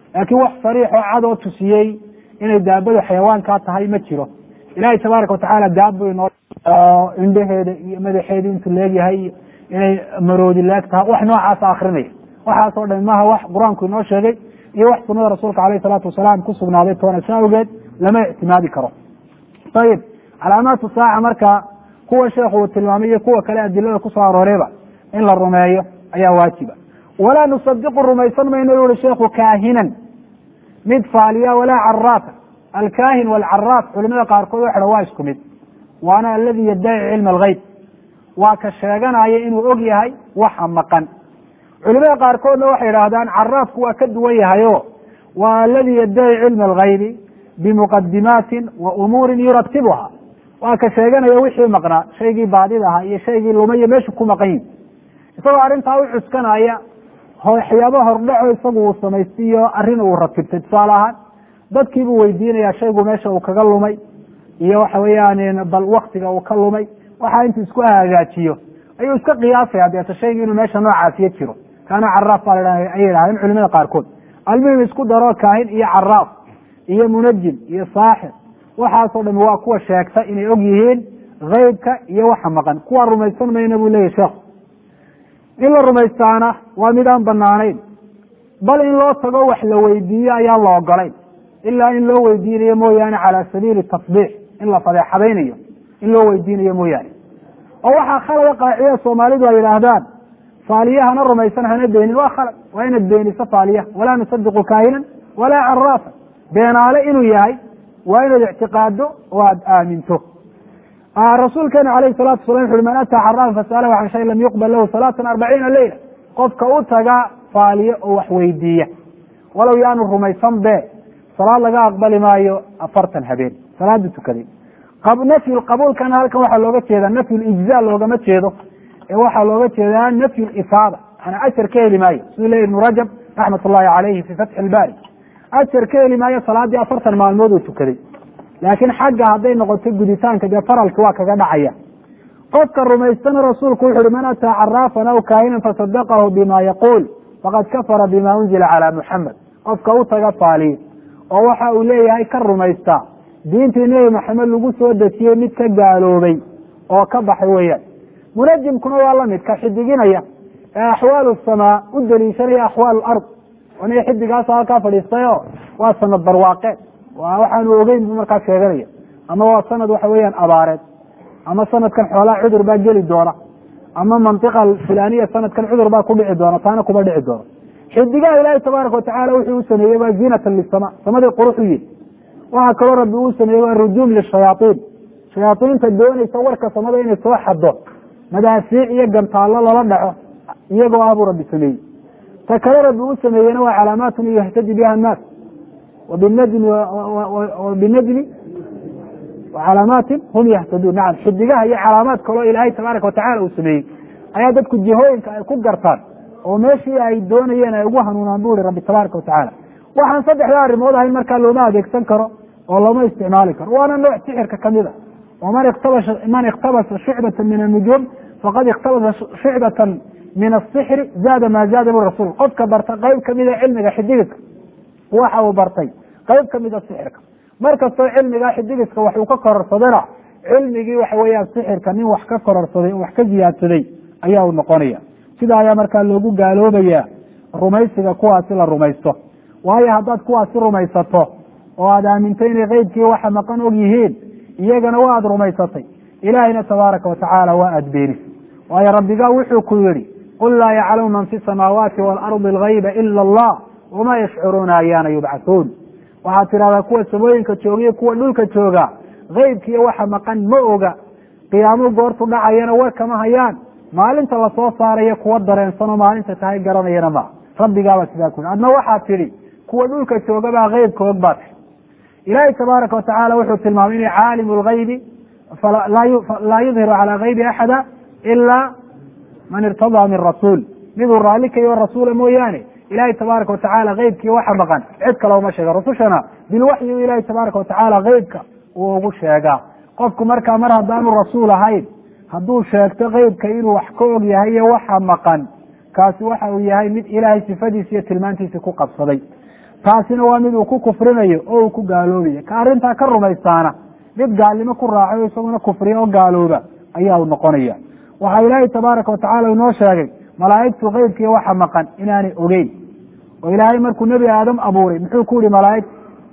A: laakiin wax sariix oo cad oo tusiyey inay daabadu xayawaankaa tahay ma jiro ilaahay tabaaraka watacaala daab buu inoo oo indhaheeda iyo madaxeeda intuu leegyahay iyo inay maroodi leeg tahay wax noocaasa akrinaya waxaasoo dhan maha wax qur-aanku inoo sheegay iyo wax sunada rasuulka alayh salaatu wasalaam ku sugnaaday toona sa awgeed lama ictimaadi karo ayib calaamaatu saaca marka kuwa sheekhu uu tilmaamay iyo kuwa kale adilada kusoo arooreyba in la rumeeyo ayaa waajiba walaa nusadiqu rumaysan mayno yu uhi sheekhu kaahinan mid faaliya walaa caraafa alkaahin walcaraaf culimada qaarkood waxa waa isku mid waana aladi yaddaci cilma algeyb waa ka sheeganaya inuu og yahay waxa maqan culimada qaarkoodna waxay idhaahdaan caraafku waa ka duwan yahay o waa aladi yaddaci cilma algaybi bimuqadimaatin wa umuurin yuratibuha waa ka sheeganaya wixii maqnaa shaygii baadida ahaa iyo shaygii lumaiyo meeshu ku maqan yihi isagoo arrintaa u cuskanaya waxyaaba hordhaco isagu uu samaystiyo arrin uu ratibtay tusaale ahaan dadkiibuu weydiinaya shaygu meesha uu kaga lumay iyo waxa weeyaan bal waktiga uu ka lumay waxaa intuu isku hagaajiyo ayuu iska qiyaasaya deeta shayga inuu meesha noocaasiyo jiro kaana caraaf baa la ayay idhahdeen culimada qaarkood almuhim isku daro kaahin iyo caraaf iyo munajim iyo saaxir waxaasoo dhami waa kuwa sheegta inay og yihiin keybka iyo waxa maqan kuwa rumaysan mayna buu leyahy sheekhu in la rumaystaana waa mid aan banaanayn bal in loo tago wax la weydiiyo ayaan la ogolayn ilaa in loo weydiinayo mooyaane cala sabiili tasbiix in la fadeexadaynayo in loo weydiinayo mooyaane oo waxaa khalada qaaciya soomaalidu ay yidhaahdaan faaliyahana rumaysan hana beenin waa khalad waa inaad beeniso faaliyaha walaa nusadiqu kaahinan walaa caraafa beenaale inuu yahay waa inaad ictiqaado oo aada aaminto rasuulkeena alayhi salatu wasalam wuxu uhi man ataa caraafa fasalahu can shay lam yuqbal lahu salaatan arbaciina leyla qofka u taga faaliye oo wax weydiiya walow yaanu rumaysan be salaad laga aqbali maayo afartan habeen salaada tukaday nafyu qabuulkana halkan waxaa looga jeedaa nafyu lijza loogama jeedo ee waxaa looga jeedaa nafyu lifaada ana ajar ka heli maayo siduu leya ibnu rajab raxmat ullahi calayhi fi fatxi ilbaari ajar ka heli maayo salaadii afartan maalmood uu tukaday laakiin xagga hadday noqoto guditaanka dee faralki waa kaga dhacaya qofka rumaystana rasuulku wuxu uhi man ataa caraafan aw kaahinan fasadaqahu bima yaquul faqad kafara bima unzila calaa muxamed qofka u taga faaliye oo waxa uu leeyahay ka rumaysta diintii nebi maxamed lagu soo dejiyey mid ka gaaloobay oo ka baxay weeyaan munajimkuna waa lamid ka xidiginaya ee axwaalu samaa u daliishanaya axwaal ard aniga xidigaasa halkaa fadhiistayo waa sanad barwaaqeed waxaanu ogeyn buu markaa sheeganaya ama waa sanad waxa weeyaan abaareed ama sanadkan xoolaha cudur baa geli doona ama mantiqa fulaniya sanadkan cudur baa ku dhici doona taana kuma dhici doono xidigaha ilaahi tabaaraka watacala wuxuu u sameeyey waa ziinatan lisama samadii qurux u yihi waxaa kaloo rabbi uu sameeyey waa rujuum lishayaaiin shayaaiinta doonaysa warka samada inay soo xado madaafiic iyo gantaallo lala dhaco iyagoo ah buu rabbi sameeyey ta kale rabbi uu sameeyena waa calaamaatun yahtadi biha annaas wbinajmi binajmi calaamaatin hum yahtaduun nacam xidigaha iyo calaamaad kaloo ilaahay tabaaraka watacala uu sameeyey ayaa dadku jihooyinka ay ku gartaan oo meeshii ay doonayeen ay ugu hanuunaan bu ihi rabbi tabaaraka watacala waxaan saddexda arrimood ahayn markaa looma adeegsan karo oo looma isticmaali karo waana nooc sixirka kamida oo man iktabasa man ikhtabasa shucbata min annujuum faqad ikhtabasa shucbatan min asixri zaada maa zaada bu rasuul qofka barta qeyb kamida cilmiga xidigiska waxa uu bartay qeyb kamida sixirka mar kastoo cilmigaa xidigiska wax uu ka kororsadana cilmigii waxa weeyaan sixirka nin wax ka kororsaday oo wax ka ziyaadsaday ayaa uu noqonaya sida ayaa markaa loogu gaaloobaya rumaysiga kuwaasi la rumaysto waayo haddaad kuwaasi rumaysato oo aad aaminto inay keybkii waxa maqan og yihiin iyagana waa aada rumaysatay ilaahayna tabaaraka watacaala waa aada beenis waayo rabbigaa wuxuu ku yihi qul laa yaclamu man fi samaawaati waalardi algayba ila allah wama yashcuruuna ayaana yubcathuun waxaad tidhahdaa kuwa samooyinka joogiyo kuwa dhulka jooga keybkiiyo waxa maqan ma oga qiyaamo goortu dhacayana war kama hayaan maalinta lasoo saarayo kuwa dareensanoo maalinta tahay garanayana ma rabbigaabaa sidaa ku adna waxaad tidhi kuwa dhulka joogabaa keybka og baa tahy ilaahay tabaaraka watacaala wuxuu tilmaamay inay caalimu lgaybi laa yudhiru calaa kaybi axada ilaa man irtadaa min rasuul miduu raalli kayo rasuula mooyaane ilahay tabaaraka watacaala keybkii waxa maqan cid kale uma sheega rusushana bilwaxyi ilahi tabaaraka watacaala keybka uu ugu sheegaa qofku markaa mar haddaanu rasuul ahayn hadduu sheegto keybka inuu wax ka og yahay iyo waxa maqan kaasi waxa uu yahay mid ilaahay sifadiisa iyo tilmaantiisa ku qabsaday taasina waa mid uu ku kufrinayo oo uu ku gaaloobayo ka arrintaa ka rumaystaana mid gaalnimo ku raacay o isaguna kufriya oo gaalooba ayaa u noqonaya waxaa ilaahay tabaaraka watacala inoo sheegay malaa'igtu keybkiiyo waxa maqan inaanay ogeyn oo ilaahay markuu nebi aadam abuuray muxuu ku yihi malaa'igta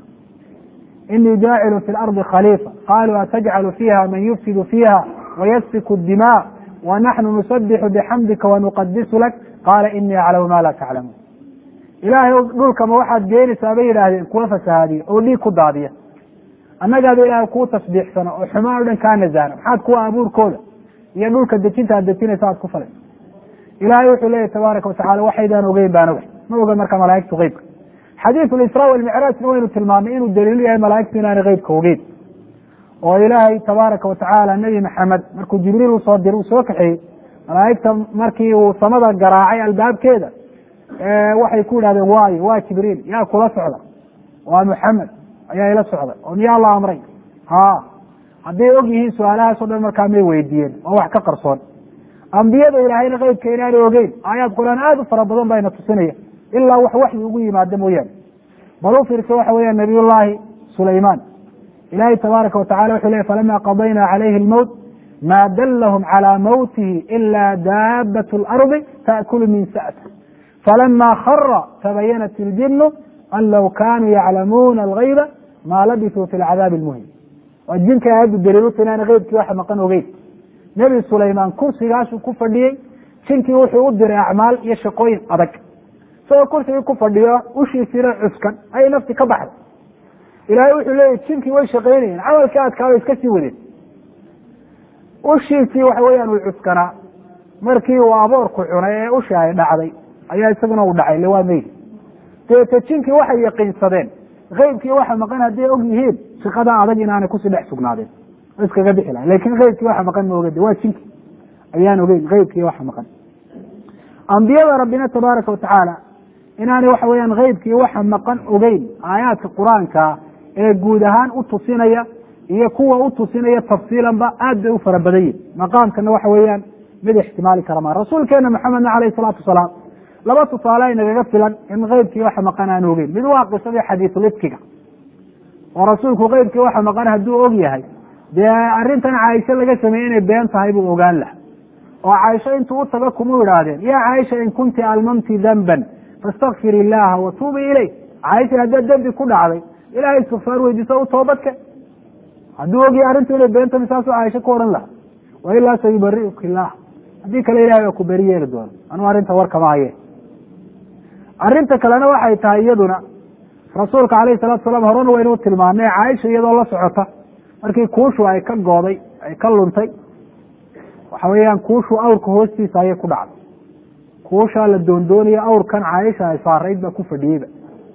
A: inii jaacilu fi lardi khaliifa qaluu atajcalu fiiha man yufsidu fiiha wayasfiku dimaa wa naxnu nusabixu bixamdika wanuqadisu lak qaala inii aclamu ma laa taclamuun ilaahay dhulkama waxaad geenaysaa bay yidhaahdeen kuwa fasahaadiya oo dhiig ku daadiya annagaaba ilaahay kuu tasbiixsano oo xumaan o dhan kaa nasaana maxaad kuwa abuurkooda iyo dhulka dejinta aad dejinaysa aad ku falaysa ilaahay wuxuu leeyahy tabaaraka watacala waxaydaan ogeyn baan oga ma oga marka malaa'igtu keybka xadiidu lisraa walmicraajna waynu tilmaamay inuu daliilu yahay malaa'igtu inaanay keybka ogeyn oo ilaahay tabaaraka watacaala nebi maxamed markuu jibriil usoo dir uu soo kaxeeyey malaa'igta markii uu samada garaacay albaabkeeda waxay ku yidhahdeen waayo waa jibriil yaa kula socda waa muxamed ayaa ila socda oo miyaa la amray ha hadday og yihiin su-aalahaasoo dhan markaa may weydiiyeen waa wax ka qarsoon ambiyada ilaahayna keybka inaanay ogeyn aayaad qur-aan aada u fara badan bayna tusinaya ilaa wax waxyi ugu yimaada mooyaane bal u fiirsa waxa weeyaan nabiyullaahi sulaymaan ilaahay tabaaraka watacala wuxuu leey falama qadayna calayhi lmowt ma dallahum calى mawtihi ila daabat اlardi taأkulu min sa'ta falama khara tabayanat iljinu an low kanuu yaclamuuna algayba ma labisuu fi lcadaabi اlmuhim waa jinka aayaddu daliiluta inaana keybkii waxa maqan ogeyn nebi sulaymaan kursigaasuu ku fadhiyey jinkii wuxuu u diray acmaal iyo shaqooyin adag isagoo kursigii ku fadhiyo ushiisiina cuskan ayay nafti ka baxday ilaahay wuxuu leeyahy jinkii way shaqaynayeen camalkii adkaabay iska sii wadeen ushiisii waxa weeyaan uu cuskanaa markii uu aboorku cunay ee ushi ay dhacday ayaa isaguna uu dhacay le waa meydi deete jinkii waxay yaqiinsadeen keybkii waxa maqan hadday og yihiin shaqada adag inaanay kusii dhex sugnaadeen o iskaga bixi lahay lakin keybkii waxa maqan ma ogade waa jinki ayaan ogeyn keybkii waxa maqan ambiyada rabbina tabaaraka watacaala inaanay waxa weeyaan keybkii waxa maqan ogeyn aayaadka qur-aanka ee guud ahaan u tusinaya iyo kuwa u tusinaya tafsiilanba aad bay u fara badan yihin maqaamkana waxa weeyaan mid ixtimaali kara maa rasuulkeena maxamedna caleyhi salaatu wasalaam laba tusaale ay nagaga filan in keybkii waxa maqan aan ogeyn mid waa qisadii xadiisulifkiga oo rasuulku keybkii waxa maqan hadduu og yahay dee arrintan caaisho laga sameeyey inay been tahay buu ogaan laha oo caaisho intuu u taga kuma idhaahdeen yaa caaisha in kunti almamti danban fastakfir illaha watuubi iley caaisha haddaad dembi ku dhacday ilahay istikfaar weydiiso u toobadke hadduu ogyahay arrintu inay beenta misaasuu caaisho ku odhan laha wa ilaa sayubariuka illaah haddii kale ilahay waa ku beri yeeli doono anuu arrinta war kama haye arrinta kalena waxay tahay iyaduna rasuulka alayhi salatu salaam horena waynuu tilmaamay caaisha iyadoo la socota markii kuushu ay ka gooday ay ka luntay waxa weeyaan kuushu awrka hoostiisa ayay ku dhacday kuushaa la doondoonaya awrkan caaisha ay saarayd baa ku fadhiyeyba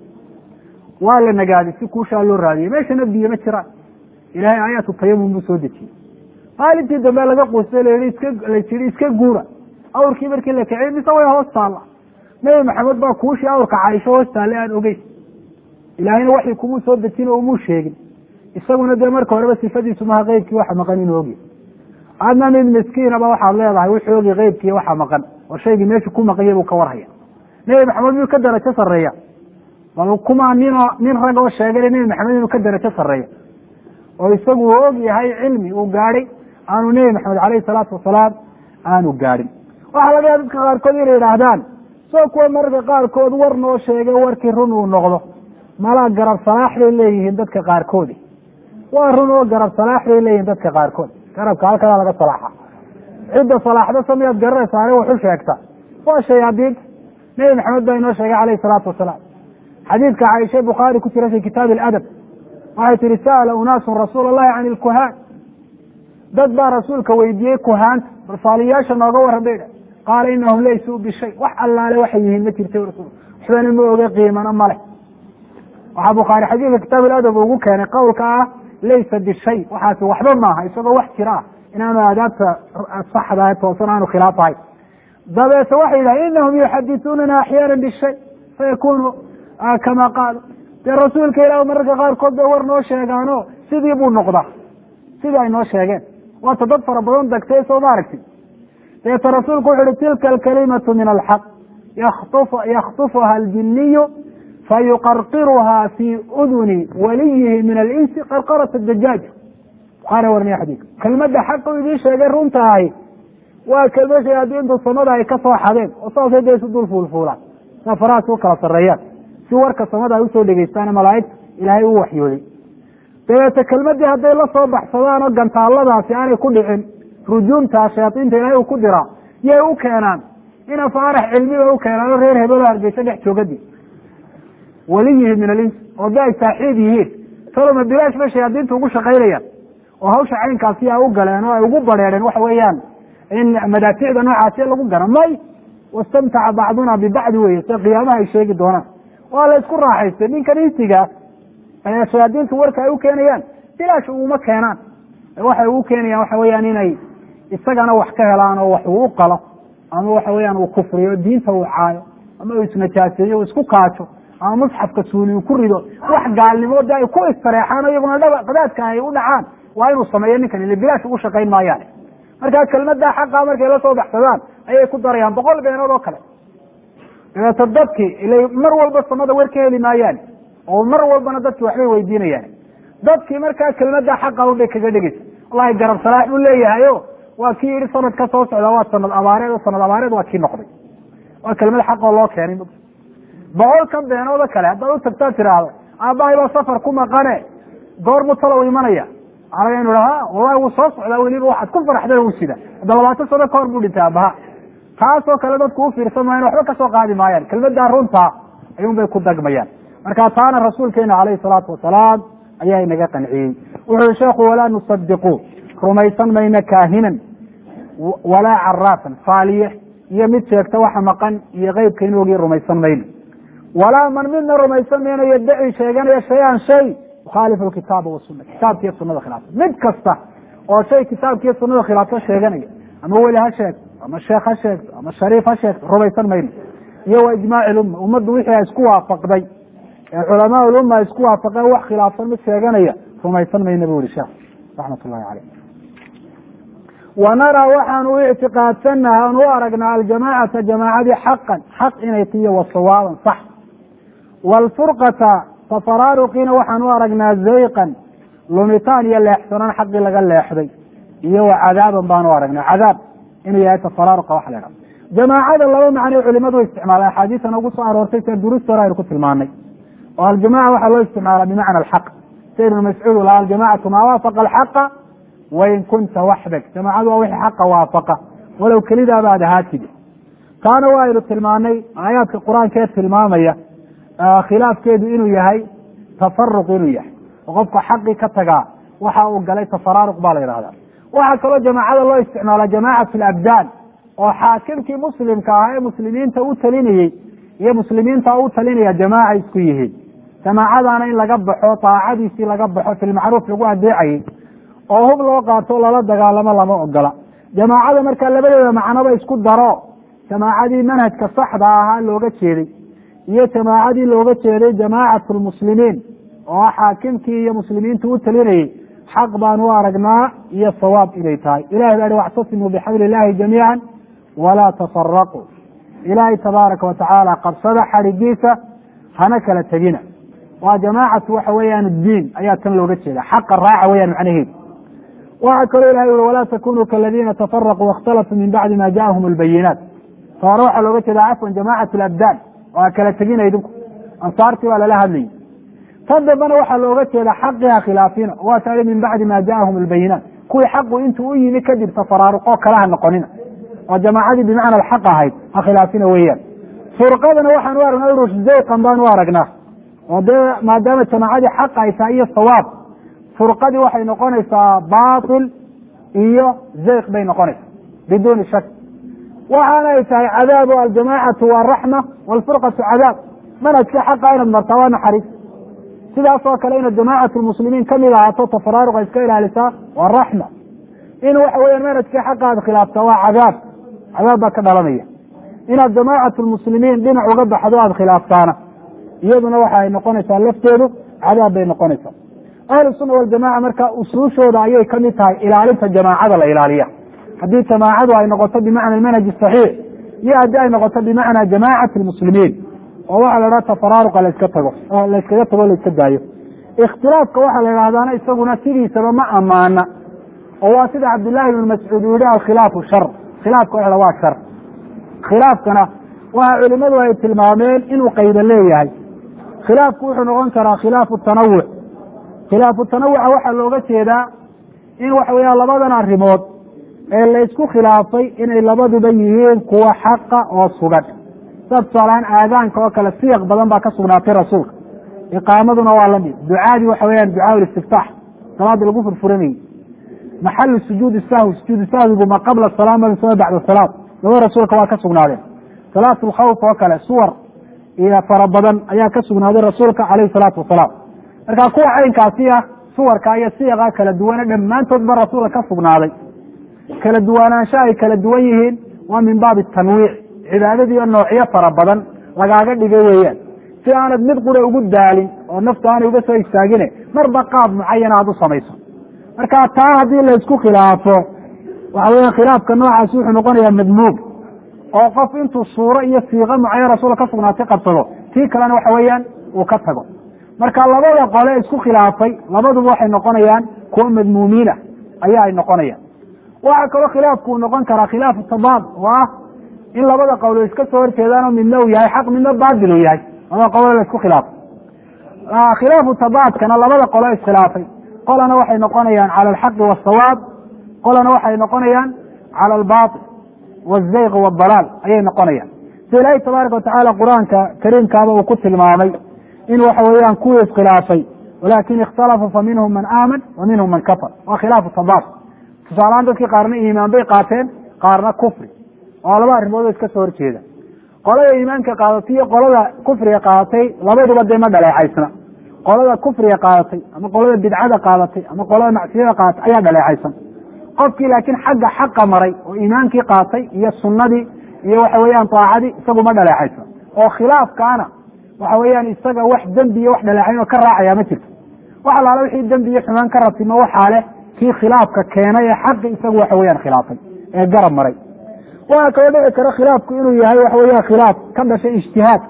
A: waa la nagaaday si kuushaa loo raadiyey meeshana biyo ma jiraan ilahay aayaatu tayamum buu soo dejiyey maalintii dambe laga quustay la iska layii iska guura awrkii markii la kiciyey mise way hoos taalla nebi maxamed baa kuushii awrka caaisho hoos taale aan ogeyn ilaahayna waxay kumuu soo dejin oo umuu sheegin isaguna dee marka horeba sifadiisu maha keybkii waxa maqan inuu ogya adna mid miskiinaba waxaad leedahay wuxuu ogi keybkii waxa maqan oo shaygii meesha ku maqanya buu ka warhaya nebi maxamed miyuu ka darajo sarreeya bal kuma ninoo nin rag oo sheegay nebi maxamed inuu ka darajo sarreeya oo isagu uu og yahay cilmi uu gaadhay aanu nebi maxamed caleyhi salaatu wasalaam aanu gaadhin waxaa laga yaaba dadka qaarkood inay yidhaahdaan soo kuwa mararka qaarkood war noo sheegay warkii run uu noqdo malaa garab salaax bay leeyihiin dadka qaarkoodi waa run oo garab salaax bay leeyihiin dadka qaarkood garabka halkadaa laga salaaxa cidda salaaxda samiyaad garanaysaane waxu sheegta waa shayaadiinta nebi maxamed baa inoo sheegay caleyhi salaatu wasalaam xadiidka caaisha bukhaari ku jira fi kitaabi aladab waxay tihi sa'ala unaasun rasuul allahi can ilkuhaan dad baa rasuulka weydiiyey kuhaanta balfaaliyaasha nooga warran bay qaala inahum laysuu bishay wax allaale waxay yihiin ma jirta rasul waxbana ma oga qiimana male waxaa bukhaari xadiidka kitaab aladab ugu keenay qowlka ah laysa bishay waxaasi waxba maaha isagoo wax jira ah inaanu aadaabta saxda toosan aanu khilaafahay dabeete waxay yidhaha inahum yuxadisuunana axyaana bishay fayakunu kama qaalu dee rasuulka ilaah mararka qaarkood bay war noo sheegaano sidii buu noqdaa sidii ay noo sheegeen waata dad fara badan degtay soo ma aragtid deeta rasuulku wuxu uhi tilka alkalimatu min alxaq yaktufuha aljiniyu fayuqarqiruhaa fii uduni waliyihi min alinsi qarqarat dajaaj buhaari warniya xadiidka kelmadda xaqa u idiin sheegay runtahay waa kelma shayaadiintu samada ay ka soo xadeen oo saasay dee isu dul fuulfuulaan saa farahaas u kala sarreeyaan si warka samada ay usoo dhegeystaane malaa'igta ilaahay u waxyooday dabeete kelmadii hadday la soo baxsadaan oo gantaaladaasi aanay ku dhicin rujuumtaa shayaadiinta ilaahay uu ku diraa yay u keenaan ina faarax cilmiba u keenaan oo reer hebelo hargeysa dhex joogadii waliyihi min alins oo da ay saaxiib yihiin saloma bilaash bay shayaadiinta ugu shaqaynayaan oo hawsha caynkaasi ay u galeen oo ay ugu bareereen waxa weeyaan in madaaficda noocaasi lagu garo may wastamtaca bacduna bibacdi weye se qiyaamaha ay sheegi doonaan waa la isku raaxaystay ninkan insiga ee shayaadiintu warka ay u keenayaan bilaash uguma keenaan waxay ugu keenayaan waxa weyaan inay isagana wax ka helaan oo wax uu u qalo ama waxa weyaan uu kufriyo diinta uu caayo ama uu isnajaaseeyo uu isku kaajo ama musxafka suuli uu ku rido wax gaalnimo de ay ku istareexaan o iyaguna dhaba qadaadka ay u dhacaan waa inuu sameeyo ninkan ile bilaash ugu shaqayn maayaan markaa kelmadda xaqa markay la soo baxsadaan ayay ku darayaan boqol beenood oo kale dabeeto dadkii ila mar walba samada wer ka heli maayaan oo mar walbana dadki waxbay weydiinayaan dadkii markaa kelmadda xaqa unbay kaga dhegeysa wallahi garab salaax buu leeyahay o waa kii yihi sanad ka soo socda waa sanad abaareed oo sanad abaareed waa kii noqday waa kelmad xaqoo loo keenay boqolkan beenood oo kale haddaad u tagtaa tiraahdo aabbahay baa safar ku maqane goormu talow imanaya anaga inu ha wallahi wuu soo socdaa weliba waxaad ku faraxdeen uu sida hadda labaatan sano ka hor buu dhintay aabaha taasoo kale dadku u fiirsan maayan waxba kasoo qaadi maayaan kelmaddaa runtaa ayuun bay ku dagmayaan marka taana rasuulkeena calayhi salaatu wasalaam ayaa inaga qanciyey wuxu uhi sheekhu walaa nusadiqu rumaysan mayno kaahinan walaa caraafan faaliye iyo mid sheegta waxa maqan iyo keybka in ogii rumaysan mayno walaa man midna rumaysan mayno yaddaci sheeganaya shay-an shay mukhaalifu kitaaba wasuna kitaabkiiyo sunada khilaafsan mid kasta oo shay kitaabkiiyo sunada khilaafsan sheeganaya ama weli ha sheegto ama sheekh ha sheegto ama shariif ha sheegto rumaysan mayno iyo wa ijmaaci lumma ummaddu wixii a isku waafaqday ee culamaa ulumma ay isku waafaqeen wax khilaafsan mid sheeganaya rumaysan mayno bu yihi sheekh raxmat ullahi caleyh wa naraa waxaanu u ictiqaadsanaha aan u aragnaa aljamaacata jamaacadii xaqan xaq inay tiyo wa sawaaban sax waalfurqata tafaraaruqiina waxaan u aragnaa zayqan lumitaan iyo leexsanaan xaqii laga leexday iyo wa cadaaban baan u aragnaa cadaab inuu yahay tafaraaruqa waxa la idhaha jamaacada laba macnay culimadu u isticmaala axaadiisana ugu soo aroortay sida durusta hore aynu ku tilmaanay oo aljamaca waxaa loo isticmaala bimacna alxaq sida ibnu mascuud laha aljamacatu maa waafaqa alxaqa wain kunta waxdak jamaacadu waa wixii xaqa waafaqa walow kelidaaba aad ahaatid taana waa aynu tilmaanay aayaadka qur-aankee tilmaamaya khilaafkeedu inuu yahay tafaruq inuu yahay oo qofka xaqii ka tagaa waxa uu galay tafaraaruq baa la yidhahda waxaa kaloo jamaacada loo isticmaala jamacat labdaan oo xaakimkii muslimka ahaa ee muslimiinta u talinayey iyo muslimiinta u talinaya jamaaca isku yihiin jamaacadaana in laga baxo taacadiisii laga baxo filmacruuf lagu adeecayey oo hub loo qaato lala dagaalamo lama ogola jamaacada markaa labadeeda macnoba isku daro jamaacadii manhajka saxda ahaa looga jeeday iyo jamaacadii looga jeeday jamaacatu lmuslimiin oo ah xaakimkii iyo muslimiintu u talinayey xaq baan u aragnaa iyo sawaab inay tahay ilahi baa hi wactasimuu bixabli illahi jamiica walaa tafaraquu ilaahay tabaaraka watacaala qabsada xadhigiisa hana kala tegina waa jamaacatu waxa weeyaan diin ayaa tan looga jeeda xaqa raaca weyaan macnaheedu waxaa kaloo ilahay ui walaa takunuu kaladiina tafaraquu waاkhtalafuu min bacdi ma jaءahum اlbayinaat ta hore waxaa looga jeeda cafwan jamacat labdaan oo a kala tegina idinku ansaartii baa lala hadlayay tan dambena waxaa looga jeeda xaqiha khilaafina waa tahi min bacdi ma jaءahum اlbayinaat kuwii xaqu intuu u yimi kadib tafaraaruqoo kalaha noqonina oo jamaacadii bimacna alxaq ahayd ha khilaafina weeyaan furqadana waxaan u aragnaa rush zayqan baan u aragnaa oo dee maadaama jamaacadii xaq ay tahay iyo sawaab furqadii waxay noqonaysaa batil iyo zayq bay noqonaysaa biduuni shak waxaana ay tahay cadaabu aljamaacatu waa raxma waalfurqatu cadaab manhajkii xaqa inaad martaa waa naxariis sidaas oo kale inaad jamaacatu lmuslimiin kamid ahaato tafaraaruqa iska ilaalisaa waa raxma in waxa weeyaan manhajkii xaqa aad khilaaftaa waa cadaab cadaab baa ka dhalanaya inaad jamaacatu lmuslimiin dhinac uga baxdo aada khilaaftaana iyaduna waxa ay noqonaysaa lafteedu cadaab bay noqonaysaa ahlu sunna waljamaca marka usuushooda ayay kamid tahay ilaalinta jamaacada la ilaaliya haddii jamaacadu ay noqoto bimacna manhaj saxiix iyo haddii ay noqoto bimacna jamacat lmuslimiin oo waxaa la idhaha tafaraaruqa layska tago layskaga tago layska daayo ikhtilaafka waxaa la idhahdaana isaguna sidiisaba ma amaana oo waa sida cabdillaahi ibnu mascuud uu yihi alkhilaafu shar khilaafka waxa waa shar khilaafkana waxa culimadu ay tilmaameen inuu qayba leeyahay khilaafku wuxuu noqon karaa khilaafu tanawuc khilaafu tanawuca waxaa looga jeedaa in waxa weeyaan labadan arrimood ee laysku khilaafay inay labaduba yihiin kuwa xaqa oo sugan sida tusaalahaan aadaanka oo kale siyaq badan baa ka sugnaatay rasuulka iqaamaduna waa lamid ducaadii waxa weyaan ducaa istiftaax salaada lagu furfuranayey maxalu sujuudi sahwi sujuudu sahwigu ma qabla salaam ma bacda salaad laba rasuulka waa ka sugnaadeen salaat lkhawf oo kale suwar iyo fara badan ayaa ka sugnaaday rasuulka caleyhi salaatu wasalaam marka kuwa caynkaasi ah suwarka iyo siyaqa kala duwane dhammaantoodba rasuulka ka sugnaaday kala duwanaansho ay kala duwan yihiin waa min baabi tanwiic cibaadadiio noocyo fara badan lagaaga dhigay weeyaan si aanad mid qura ugu daalin oo naftu aanay uga soo istaagine marba qaab mucayana aad u samayso marka taa haddii laysku khilaafo waxa weya khilaafka noocaasi wuxuu noqonayaa madmuub oo qof intuu suuro iyo siiqo mucayan rasuulka ka sugnaatay qabsado tii kalena waxa weeyaan uu ka tago marka labada qole isku khilaafay labaduba waxay noqonayaan kuwa madmuumiinah ayaa ay noqonayaan waxaa kaloo khilaafku uu noqon karaa khilaafu tabaad oo ah in labada qowlo iska soo horjeedaanoo midna uu yahay xaq midna baatil uu yahay labada qolo la isku khilaafay khilaafu tabaadkana labada qolo iskhilaafay qolana waxay noqonayaan cala alxaqi wasawaab qolana waxay noqonayaan cala albaatil wazayq waadalaal ayay noqonayaan si ilaahi tabaaraka watacaala qur-aanka kariimkaaba uu ku tilmaamay in waxa weeyaan kuwii iskhilaafay walakin ikhtalafuu fa minhum man aaman wa minhum man kafar waa khilaafu tabaad tusaalahaan dadkii qaarna iimaan bay qaateen qaarna kufri oo laba arrimood oo iska soo horjeeda qolada iimaanka qaadatay iyo qolada kufriga qaadatay labaduba dee ma dhaleecaysna qolada kufriga qaadatay ama qolada bidcada qaadatay ama qolada macsiyada qaadatay ayaa dhaleecaysan qofkii laakiin xagga xaqa maray oo iimaankii qaatay iyo sunnadii iyo waxa weeyaan daacadii isagu ma dhaleecaysan oo khilaafkaana waxa weeyaan isaga wax dembi iyo wax dhaleecayn oo ka raacaya ma jirto wax alaala wixii dembi iyo xumaan ka ratimo waxaa leh kii khilaafka keenay ee xaqi isagu waxa weeyaan khilaafay ee garab maray waxaa kaloo dhici kara khilaafku inuu yahay waxa weeyaan khilaaf ka dhashay ijtihaad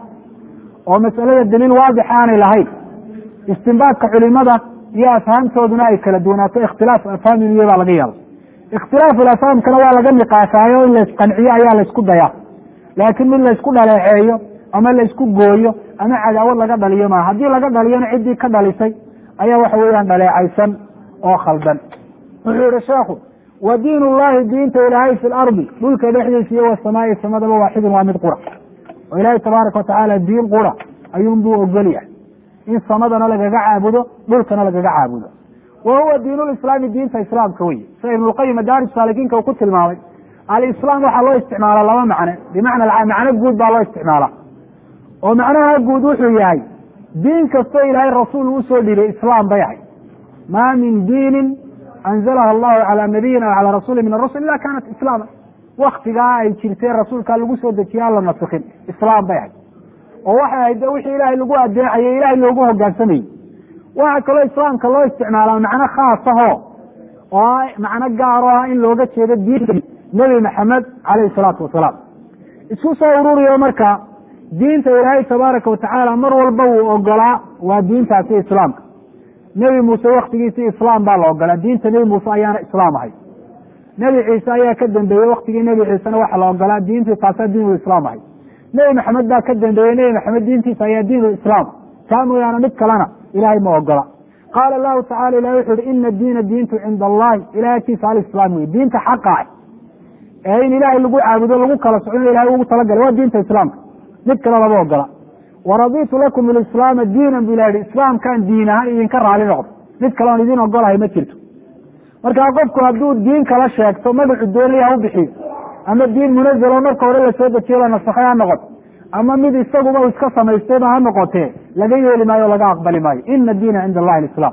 A: oo masalada daliil waadix aanay lahayn istimbaadka culimada iyo afhaamtooduna ay kala duwanaato ikhtilaaf afhaam inuu yahay baa laga yaaba ikhtilaafu afhaamkana waa laga niqaashaayo in laysqanciyo ayaa laysku dayaa laakiin mid laysku dhaleeceeyo ama laysku gooyo ama cadaawad laga dhaliyo maa haddii laga dhaliyona ciddii ka dhalisay ayaa waxa weeyaan dhaleecaysan oo khaldan wuxuu yihi sheekhu wa diin ullahi diinta ilaahay fi lardi dhulka dhexdiisa iyo wasamaai samadaba waaxidun waa mid qura oo ilaahay tabaaraka watacaala diin qura ayuunbuu ogol yahay in samadana lagaga caabudo dhulkana lagaga caabudo wa huwa diinulislaami diinta islaamka wey sida ibnulqayim madaarij saalikiinka uu ku tilmaamay alislaam waxaa loo isticmaala laba macne bimacna macno guud baa loo isticmaalaa oo macnaha guud wuxuu yahay diin kastoo ilaahay rasuul usoo dhiibay islaam bay ahay maa min diinin anzalaha allahu calaa nabiyina o calaa rasuuli min arusul ila kaanat islaama waktigaa ay jirtee rasuulkaa lagu soo dejiye aan la nasikin islaam bay ahay oo waxay ahayd wixii ilaahay lagu adeecayay ilahay loogu hogaansamayey waxaa kaloo islaamka loo isticmaalaa macno khaasahoo oo macno gaaro ah in looga jeedo diinta nebi maxamed caleyhi salaatu wasalaam isku soo ururiyo marka diinta ilaahay tabaaraka watacaala mar walba wuu ogolaa waa diintaasi islaamka nebi muuse waktigiisii islaam baa la ogolaa diinta nebi muuse ayaana islaam ahay nebi ciise ayaa ka dambeeyey waktigii nebi ciisena waxaa la ogolaa diintii taasaa diinul islaam ahay nebi maxamed baa ka dambeeyey nebi maxamed diintiisa ayaa diinul islaam taa mooyaane mid kalena ilaahay ma ogola qaala allahu tacala ilahi wuxu uhi ina diina diintu cinda allahi ilahay agtiisa alislaam wey diinta xaqa ah ee in ilaahay lagu caabudo lagu kala socdo ilahay ugu talagalay waa diinta islaamka mid kale lama ogola waraditu lakum ilislaama diinan bu ilah yihi islaamkaan diin ahaan idinka raali noqdo mid kale oon idin ogolahay ma jirto markaa qofku hadduu diin kala sheegto magacu doonaya ha u bixiyo ama diin munazalo marka hore lasoo dejiyo la nasakhay ha noqoto ama mid isaguba iska samaystayba ha noqotee laga yeeli maayo o laga aqbali maayo ina diina cinda allahi alislaam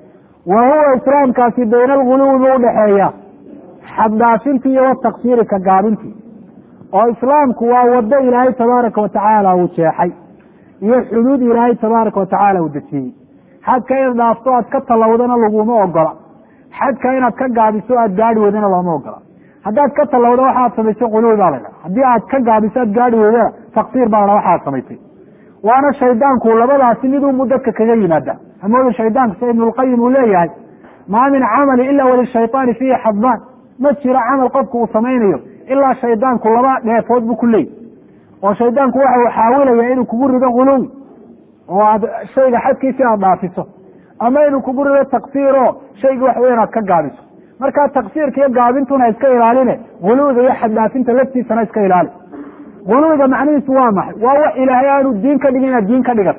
A: wa huwa islaamkaasi bayna alguluwi buu udhaxeeya xaddaafintii iyo wataksiiri ka gaabintii oo islaamku waa wado ilaahay tabaaraka watacaala uu jeexay iyo xuduud ilaahay tabaaraka watacaala uu dejiyey xadka inaad dhaafto aad ka tallawdana laguma ogola xadka inaad ka gaabiso aad gaari weydana looma ogola haddaad ka tallawdo waxaad samaysay quluwi baa laydhaha haddii aad ka gaabiso aad gaari weydana taksiir baa la waxaad samaysay waana shaydaanku labadaasi midunbu dadka kaga yimaada hamooda shaydaanku sida ibnulqayim uu leeyahay maa min camali ila walishayطaani fiihi xadbaan ma jiro camal qofku uu samaynayo ilaa shaydaanku laba dheefood buu ku leeyay oo shaydaanku waxa uu xaawilaya inuu kugu rido guluwi oo aad shayga xadkiisi aad dhaafiso ama inuu kugu rido taksiiro shayga wax weyn aad ka gaabiso markaa taksiirka iyo gaabintuna iska ilaaline guluwiga iyo xaddhaafinta laftiisana iska ilaali guluwiga macnihiisu waa maxay waa wax ilaahay aanu diin ka dhigin inaad diin ka dhigato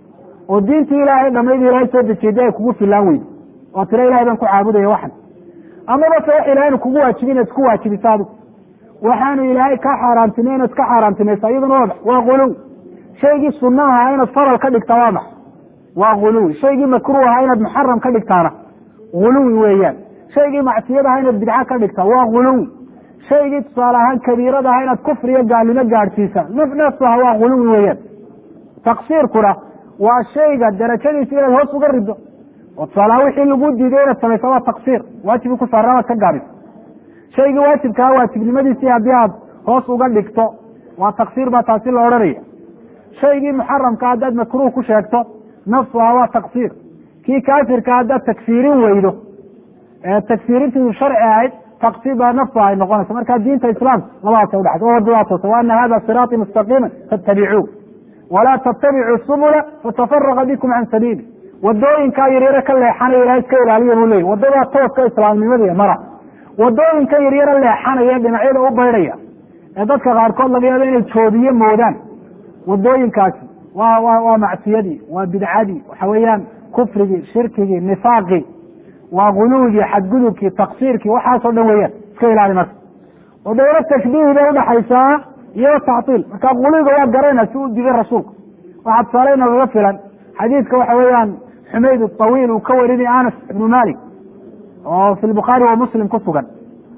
A: oo diintii ilaahay dhamayd ilaahay soo dejiyada ay kugu filaan weydo oo tira ilahay baan ku caabudaya waxan amaba se wax ilahay anu kugu waajibin inaad isku waajibiso adigu waxaanu ilaahay kaa xaaraantimay inaad ka xaaraantimaysa iyaduna waa max waa guluwi shaygii sunna ahaa inaad faral ka dhigtaa waa max waa guluwi shaygii makruh ahaa inaad muxaram ka dhigtaana guluwi weeyaan shaygii macsiyad ahaa inaad bidca ka dhigtaa waa guluwi shaygii tusaale ahaan kabiirada ahaa inaad kufriyo gaalnimo gaadhsiisa nafsaha waa guluwi weeyaan taksiirkuna waa shayga darajadiisa inaad hoos uga rido oo tusaalahaan wixii lagu diiday inaad samaysa waa taksiir waajibi ku saarna waad ka gaabiso shaygii waajibkaa waajibnimadiisii haddii aad hoos uga dhigto waa taksiir baa taasi la odhanaya shaygii muxaramka haddaad makruh ku sheegto nafsuha waa taksiir kii kaafirka haddaad tagfiirin weydo tagfiirintiisu sharci ahayd taksiir baa nafsuha ay noqonaysa marka diinta islaamka labadaasa udhaxaysa oo waddadaa toosa wa ana hada siraaطii mustaqiima faاtabicuu walaa tatabicuu subula fatafaraqa bikum can sabiili wadooyinkaa yaryare ka leexanaya ilahay iska ilaaliya buu leeyay wadadaa tooska islaamnimada mara wadooyinkan yaryare leexanaya dhinacyada u baydhaya ee dadka qaarkood laga yaabo inay joodiye moodaan wadooyinkaasi waa wa waa macsiyadii waa bidcadii waxa weeyaan kufrigii shirkigii nifaaqii waa guluwigii xadgudubkii taksiirkii waxaasoo dhan weeyaan iska ilaali marka oo dawla tashbiihi bay udhaxaysaa iyo tactiil marka guluwiga waa garanayna si u digay rasuulku waxaa tusaale inoogaga filan xadiidka waxa weeyaan xumayd awiil uu ka warinay anas ibnu malik oo fi lbukhaari wa muslim ku sugan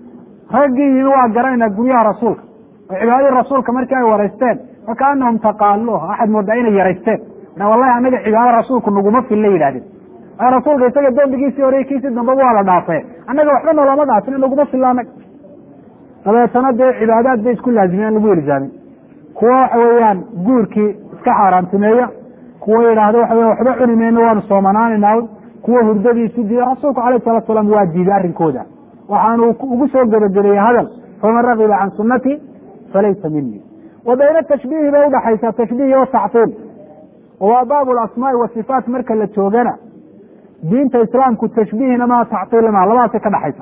A: raggii yimi waa garanayna guryaha rasuulka oo cibaadadii rasuulka markii ay waraysteen fakaanahum taqaaluha waxaad moodaa inay yaraysteen wallahi anaga cibaada rasuulku naguma filla yidhahdeen rasuulka isaga dembigiisii hore kiisii dambaba waa la dhaafee annaga waxba noloma dhaafin naguma filla anag dabeetana dee cibaadaad bay isku laazimeen lagu ilzaamin kuwa waxa weeyaan guurkii iska xaaraantimeeya kuwa yidhaahdo waxa weya waxba cuni mayno waanu soomanaanayna kuwa hurdadiisu diiday rasuulku alayh salatu salaam waa diiday arrinkooda waxaanu ugu soo gebagabeeyey hadal faman ragiba can sunati falaysa minii wa bayna tashbiihi bay udhaxaysaa tashbiih iyo tactiil waa baab lasmaai wasifaat marka la joogana diinta islaamku tashbiihna maa tactiil maa labadaasay ka dhaxaysa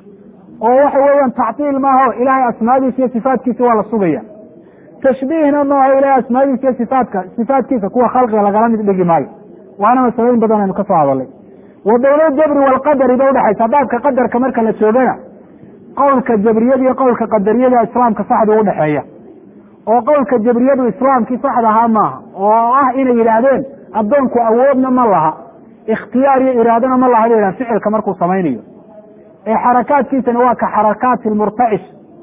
A: oo waxa weeyaan tactiil maaho ilahay asmaadiisa iyo sifaatkiisa waa la sugaya tashbiihna maaho ilahay asmaadiisa iyo sifaatka sifaatkiisa kuwa khalqiga lagala mid dhigi maayo waana masalooyin badan aynu ka soo hadalay wa bayna jabri waalqadari bay udhaxaysaa baabka qadarka marka la joogana qowlka jabriyada iyo qowlka qadariyada islaamka saxda udhaxeeya oo qowlka jabriyadu islaamkii saxda ahaa maaha oo ah inay yidhaahdeen addoonku awoodna ma laha ikhtiyaar iyo iraadana ma laha bay yidhahan ficilka markuu samaynayo ee xarakaadkiisana waa ka xarakaati lmurtacish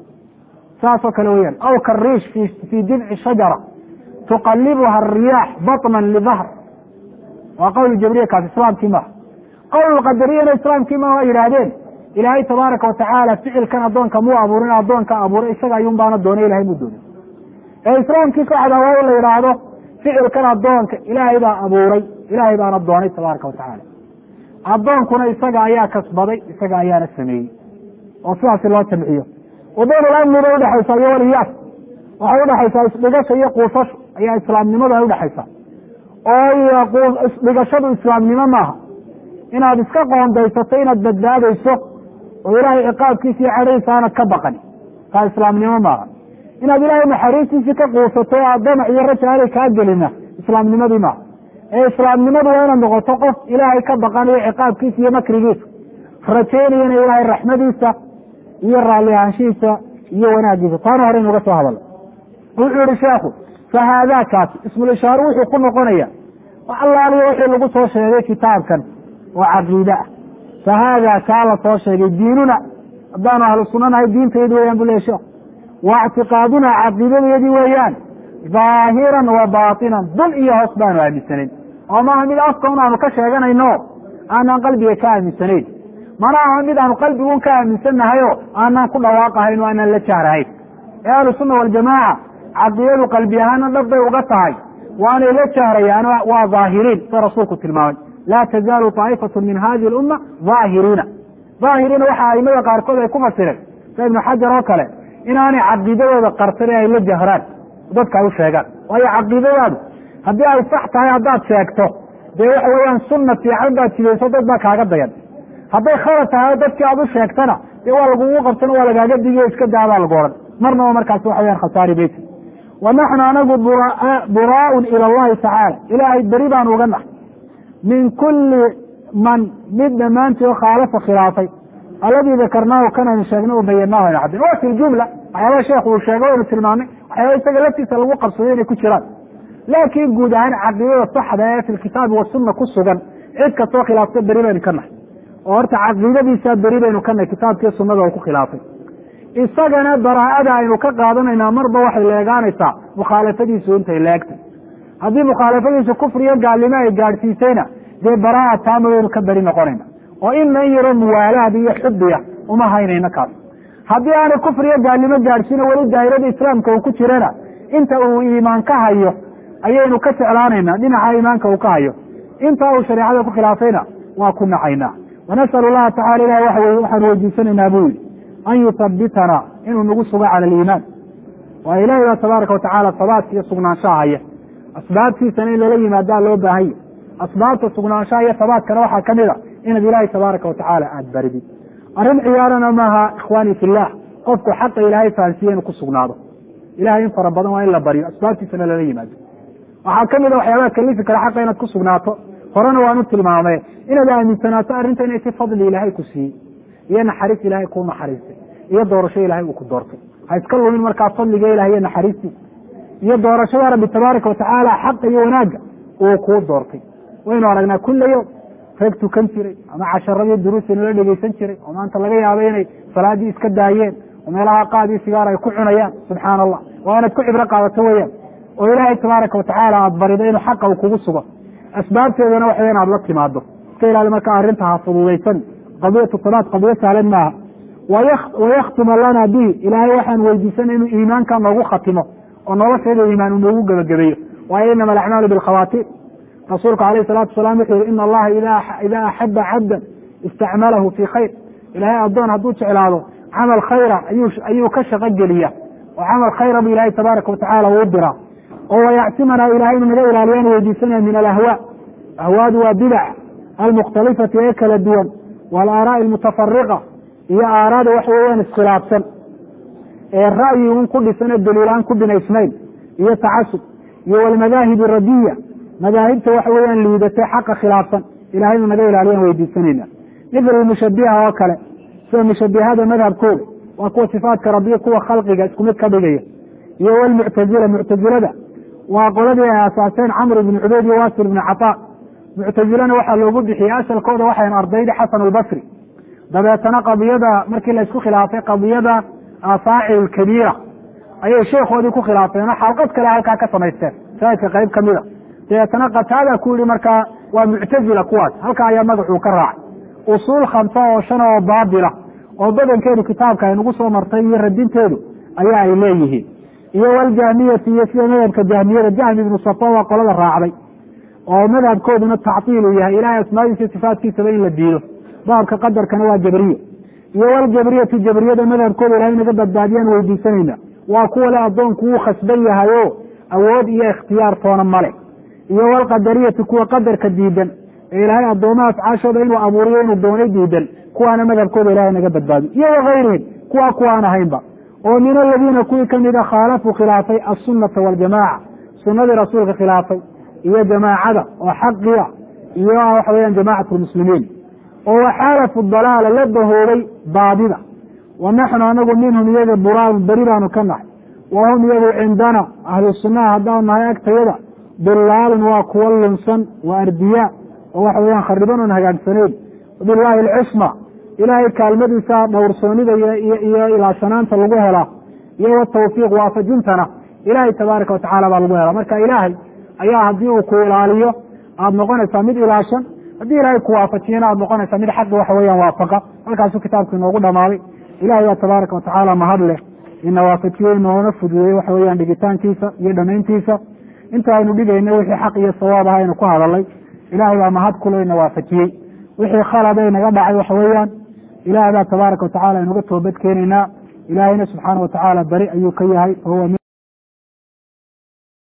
A: saasoo kale weyaan aw kariish fii jidci shajara tuqalibuha ariyaax baطnan lidahr waa qowl jabriya kaas islaamkii maaha qowl qadariyana islaamkii maaha waa yidhaahdeen ilaahay tabaaraka watacaala ficilkan addoonka muu abuurin addoonka abuuray isaga ayuun baana doonay ilahay muu doonay ee islaamkii saxda waa in la yidhaahdo ficilkan addoonka ilaahay baa abuuray ilaahay baana doonay tabaaraka watacaala addoonkuna isaga ayaa kasbaday isaga ayaana sameeyey oo sidaasi loo jamciyo wabayn lamni bay udhexaysaa iyo waliyaas waxay udhexaysaa isdhigasha iyo quusasho ayaa islaamnimadu ay udhexaysaa oo isdhigashadu islaamnimo maaha inaad iska qoondaysato inaad badbaadayso oo ilaahay ciqaabkiisa iyo cadhaysa aanad ka baqani taa islaamnimo maaha inaad ilaahay naxariistiisii ka quusato oo damac iyo raja aanay kaa gelina islaamnimadii maaha ee islaamnimadu waa inaad noqoto qof ilaahay ka baqanayo ciqaabkiisa iyo makrigiisa rajaynayana ilaahay raxmadiisa iyo raalli ahaanshihiisa iyo wanaagiisa taana hore inuga soo hadalo wuxuu yihi sheekhu fa haadaakaasi ismulishaaro wuxuu ku noqonaya allaaliyo wixii lagu soo sheegay kitaabkan oo caqiide ah fa haadaa kaa la soo sheegay diinuna haddaanu ahlu sunanahay diintaydi weyaan bu lehy sheekh wa ictiqaaduna caqiidadayadii weeyaan dhaahiran wa baatinan dul iyo hoos baanu aaminsanayn oo maaha mid afka un aanu ka sheeganayno aanaan qalbiga ka aaminsanayn mana aha mid aanu qalbigun ka aaminsannahayo aanaan ku dhawaaqahayn o aanaan la jaarahayn ee ahlu sunna waljamaaca caqiidadu qalbi ahaana dhab bay uga tahay waanay la jahrayaan waa daahiriin sida rasuulku tilmaamay laa tazaalu طaa'ifatu min hadihi اlumma daahiriina daahiriina waxa aimada qaarkood ay ku fasireen sida ibnu xajar oo kale inaanay caqiidadooda qarsan ee ay la jahraan dadka ay u sheegaan waayo caqiidadaadu haddii ay sax tahay haddaad sheegto dee waxa weeyaan sunna fiican baad jidayso dad baa kaaga dayan hadday khalad tahay o dadkii aad u sheegtana dee waa lagugu qabsan waa lagaaga digiyo iska daabaa lagu odhan marnaba markaasi waxa weyaan khasaari beyti wa naxnu anagu buraaun ila allahi tacaala ilaahay beri baan uga nahay min kulli man mid dhammaantii oo khaalafa khilaafay alladii dakarnaahu kanaynu sheegnay u bayanaahu aynu caddin wa fi ljumla waxyaabaa sheekhu uu sheegay waynu tilmaamay waxyaaba isaga laftiisa lagu qabsaday inay ku jiraan laakiin guud ahaan caqiidada saxda ee fi lkitaabi wasunna ku sugan cid kastoo khilaafta beri baynu ka nahay oo horta caqiidadiisaa beri baynu ka nahay kitaabkii sunnada oo ku khilaafay isagana baraa'ada aynu ka qaadanaynaa marba waxay leegaanaysaa mukhaalafadiisu intay leegtay haddii mukhaalafadiisu kufriyo gaalnimo ay gaadhsiisayna dee baraa'a taama waynu ka beri noqonayna oo inan yaro muwaalaad iyo xubiya uma haynayno kaas haddii aanay kufriyo gaalnimo gaadhsiina weli daa'irada islaamka uu ku jirana inta uu iimaan ka hayo ayaynu ka jeclaanaynaa dhinaca iimaanka uu ka hayo inta uu shareecada ku khilaafayna waa ku nacaynaa wanasalu llaha tacala ilah waxaanu weydiisanaynaa buu yihi an yuthabitanaa inuu nagu sugo cala aliimaan waa ilahi baa tabaaraka watacaala sabaadka iyo sugnaanshaha haya asbaabtiisana in lala yimaadaa loo baahanya asbaabta sugnaanshaha iyo sabaadkana waxaa ka mid a inaad ilaahay tabaaraka watacaala aada baridid arrin ciyaarana maaha ikhwaani fillah qofku xaqa ilaahay fahansiiye inuu ku sugnaado ilahay in fara badan waa in la baryo asbaabtiisana lala yimaado waxaa ka mid a waxyaabaha kalifi kara xaqa inaad ku sugnaato horena waanu tilmaamay inaad aaminsanaato arrinta inay si fadli ilaahay ku siiyey iyo naxariis ilaahay kuu naxariistay iyo doorasho ilaahay uu ku doortay ha iska lumin markaa fadliga ilahay iyo naxariistiisa iyo doorashada rabbi tabaaraka watacaala xaqa iyo wanaagga uu kuu doortay waynu aragnaa kulla yowm reeg tukan jiray ama casharadii duruusi nala dhegeysan jiray oo maanta laga yaabay inay salaadii iska daayeen oo meelaha qaadii sigaar ay ku cunayaan subxaana allah waa inaad ku cibro qaadato weyaan oo ilaahay tabaaraka watacaala aada barido inuu xaqa uu kugu sugo asbaabteedana waxa inaad la timaado iska ilaali markaa arrinta ha fududaysan qadiyatu salaad qadiyo sahlan maaha wayaktima lana bihi ilaahay waxaan weydiisanay inuu iimaanka noogu khatimo oo nolosheeda iimaan uu noogu gebagabeeyo waayo inama alacmaalu bilkhawaatiir rasuulku alayh salatu wasalaam wuxuu yihi ina allaha idaa axaba cabdan istacmalahu fii khayr ilahay addoon hadduu jeclaado camal khayra ayuu ka shaqo geliya oo camal khayra bu ilahay tabaaraka watacaala uu diraa oo wayacsimanaa ilahay inu naga ilaaliyaan weydiisanaya min alahwaa ahwaadu waa bidac almukhtalifati ee kala duwan waalaaraa'i almutafariqa iyo aaraada waxa weeyaan iskhilaafsan ee ra'yi un ku dhisan ee daliilaan ku binaysnayn iyo tacasub iyo walmadaahib radiya madaahibta waxa weeyaan liidatay xaqa khilaafsan ilahay inu naga ilaaliyaan weydiisanayna mithla mushabiha oo kale sida mushabihada madhabkooda waa kuwa sifaadka rabbiya kuwa khalqiga isku mid ka dhigaya iyo walmuctazila muctazilada waa qoladii ay asaaseen camr ibn cubeyd iyo wasir ibn cataa muctazilana waxaa loogu bixiyey asalkooda waxayn ardayda xasan albasri dabeetana qadiyada markii la isku khilaafay qadiyada faacil kabiira ayay sheekhoodii ku khilaafeen oo xalqad kale halkaa ka samaysteen shaahidka qayb ka mida dabeetana qataada ku yihi markaa waa muctazila kuwaas halkaa ayaa magacuu ka raacay usuul khamsa oo shan oo baatila oo badankeedu kitaabka ay nagu soo martay iyo radinteedu ayaa ay leeyihiin iyo waljahmiyati iyo sida madhabka jahmiyada jahmi ibnu safa waa qolada raacday oo madhabkooduna tactiilu yahay ilahay asmaadiisa sifaatkiisaba in la diido baabka qadarkana waa jabriye iyo waljabriyatu jabriyada madhabkooda ilahay naga badbaadiyaan weydiisanayna waa kuwa le addoonku wuu khasban yahayo awood iyo ikhtiyaar toona male iyo walqadariyatu kuwa qadarka diidan ee ilaahay addoomaha afcaashooda inuu abuuriyo inuu doonay diidan kuwaana madhabkooda ilahay naga badbaadiyo iyo wakayrihim kuwa kuwaan ahaynba oo min aladiina kuwii kamida khaalafuu khilaafay asunata waljamaaca sunadii rasuulka khilaafay iyo jamaacada oo xaqiya iyo waxa weyaan jamacat lmuslimiin oo waxaalafu dalaala la bahoobay baadida wa naxnu anagu minhum iyaga buraan beri baanu ka nahay wa hum iyagu cindana ahlu sunnaha haddaanu nahay agtayada dulaalun waa kuwa lunsan wa ardiyaa oo waxa weyaan khariban oon hagaagsaneyn bilaahi alcisma ilaahay kaalmadiisa dhowrsoonida iyo ilaashanaanta lagu helaa iyo watawfiiq waafajintana ilaahay tabaaraka watacala baa lagu helaa marka ilaahay ayaa haddii uu ku ilaaliyo aada noqonaysaa mid ilaashan haddii ilaahay ku waafajiyana aada noqonaysaa mid xaqi waxa weeyaan waafaqa halkaasuu kitaabku inoogu dhamaaday ilahay baa tabaaraka watacaala mahad leh ina waafajiye inoona fududeeye waxa weeyaan dhigitaankiisa iyo dhamayntiisa inta aynu dhigayna wixii xaq iyo sawaab aha aynu ku hadalay ilahay baa mahad kuleyna waafajiyey wixii khalada naga dhacay waxa weeyaan ilahay baa tabaaraka watacala aynuga toobad keenaynaa ilahayna subxaana watacaala beri ayuu ka yahay wahuwa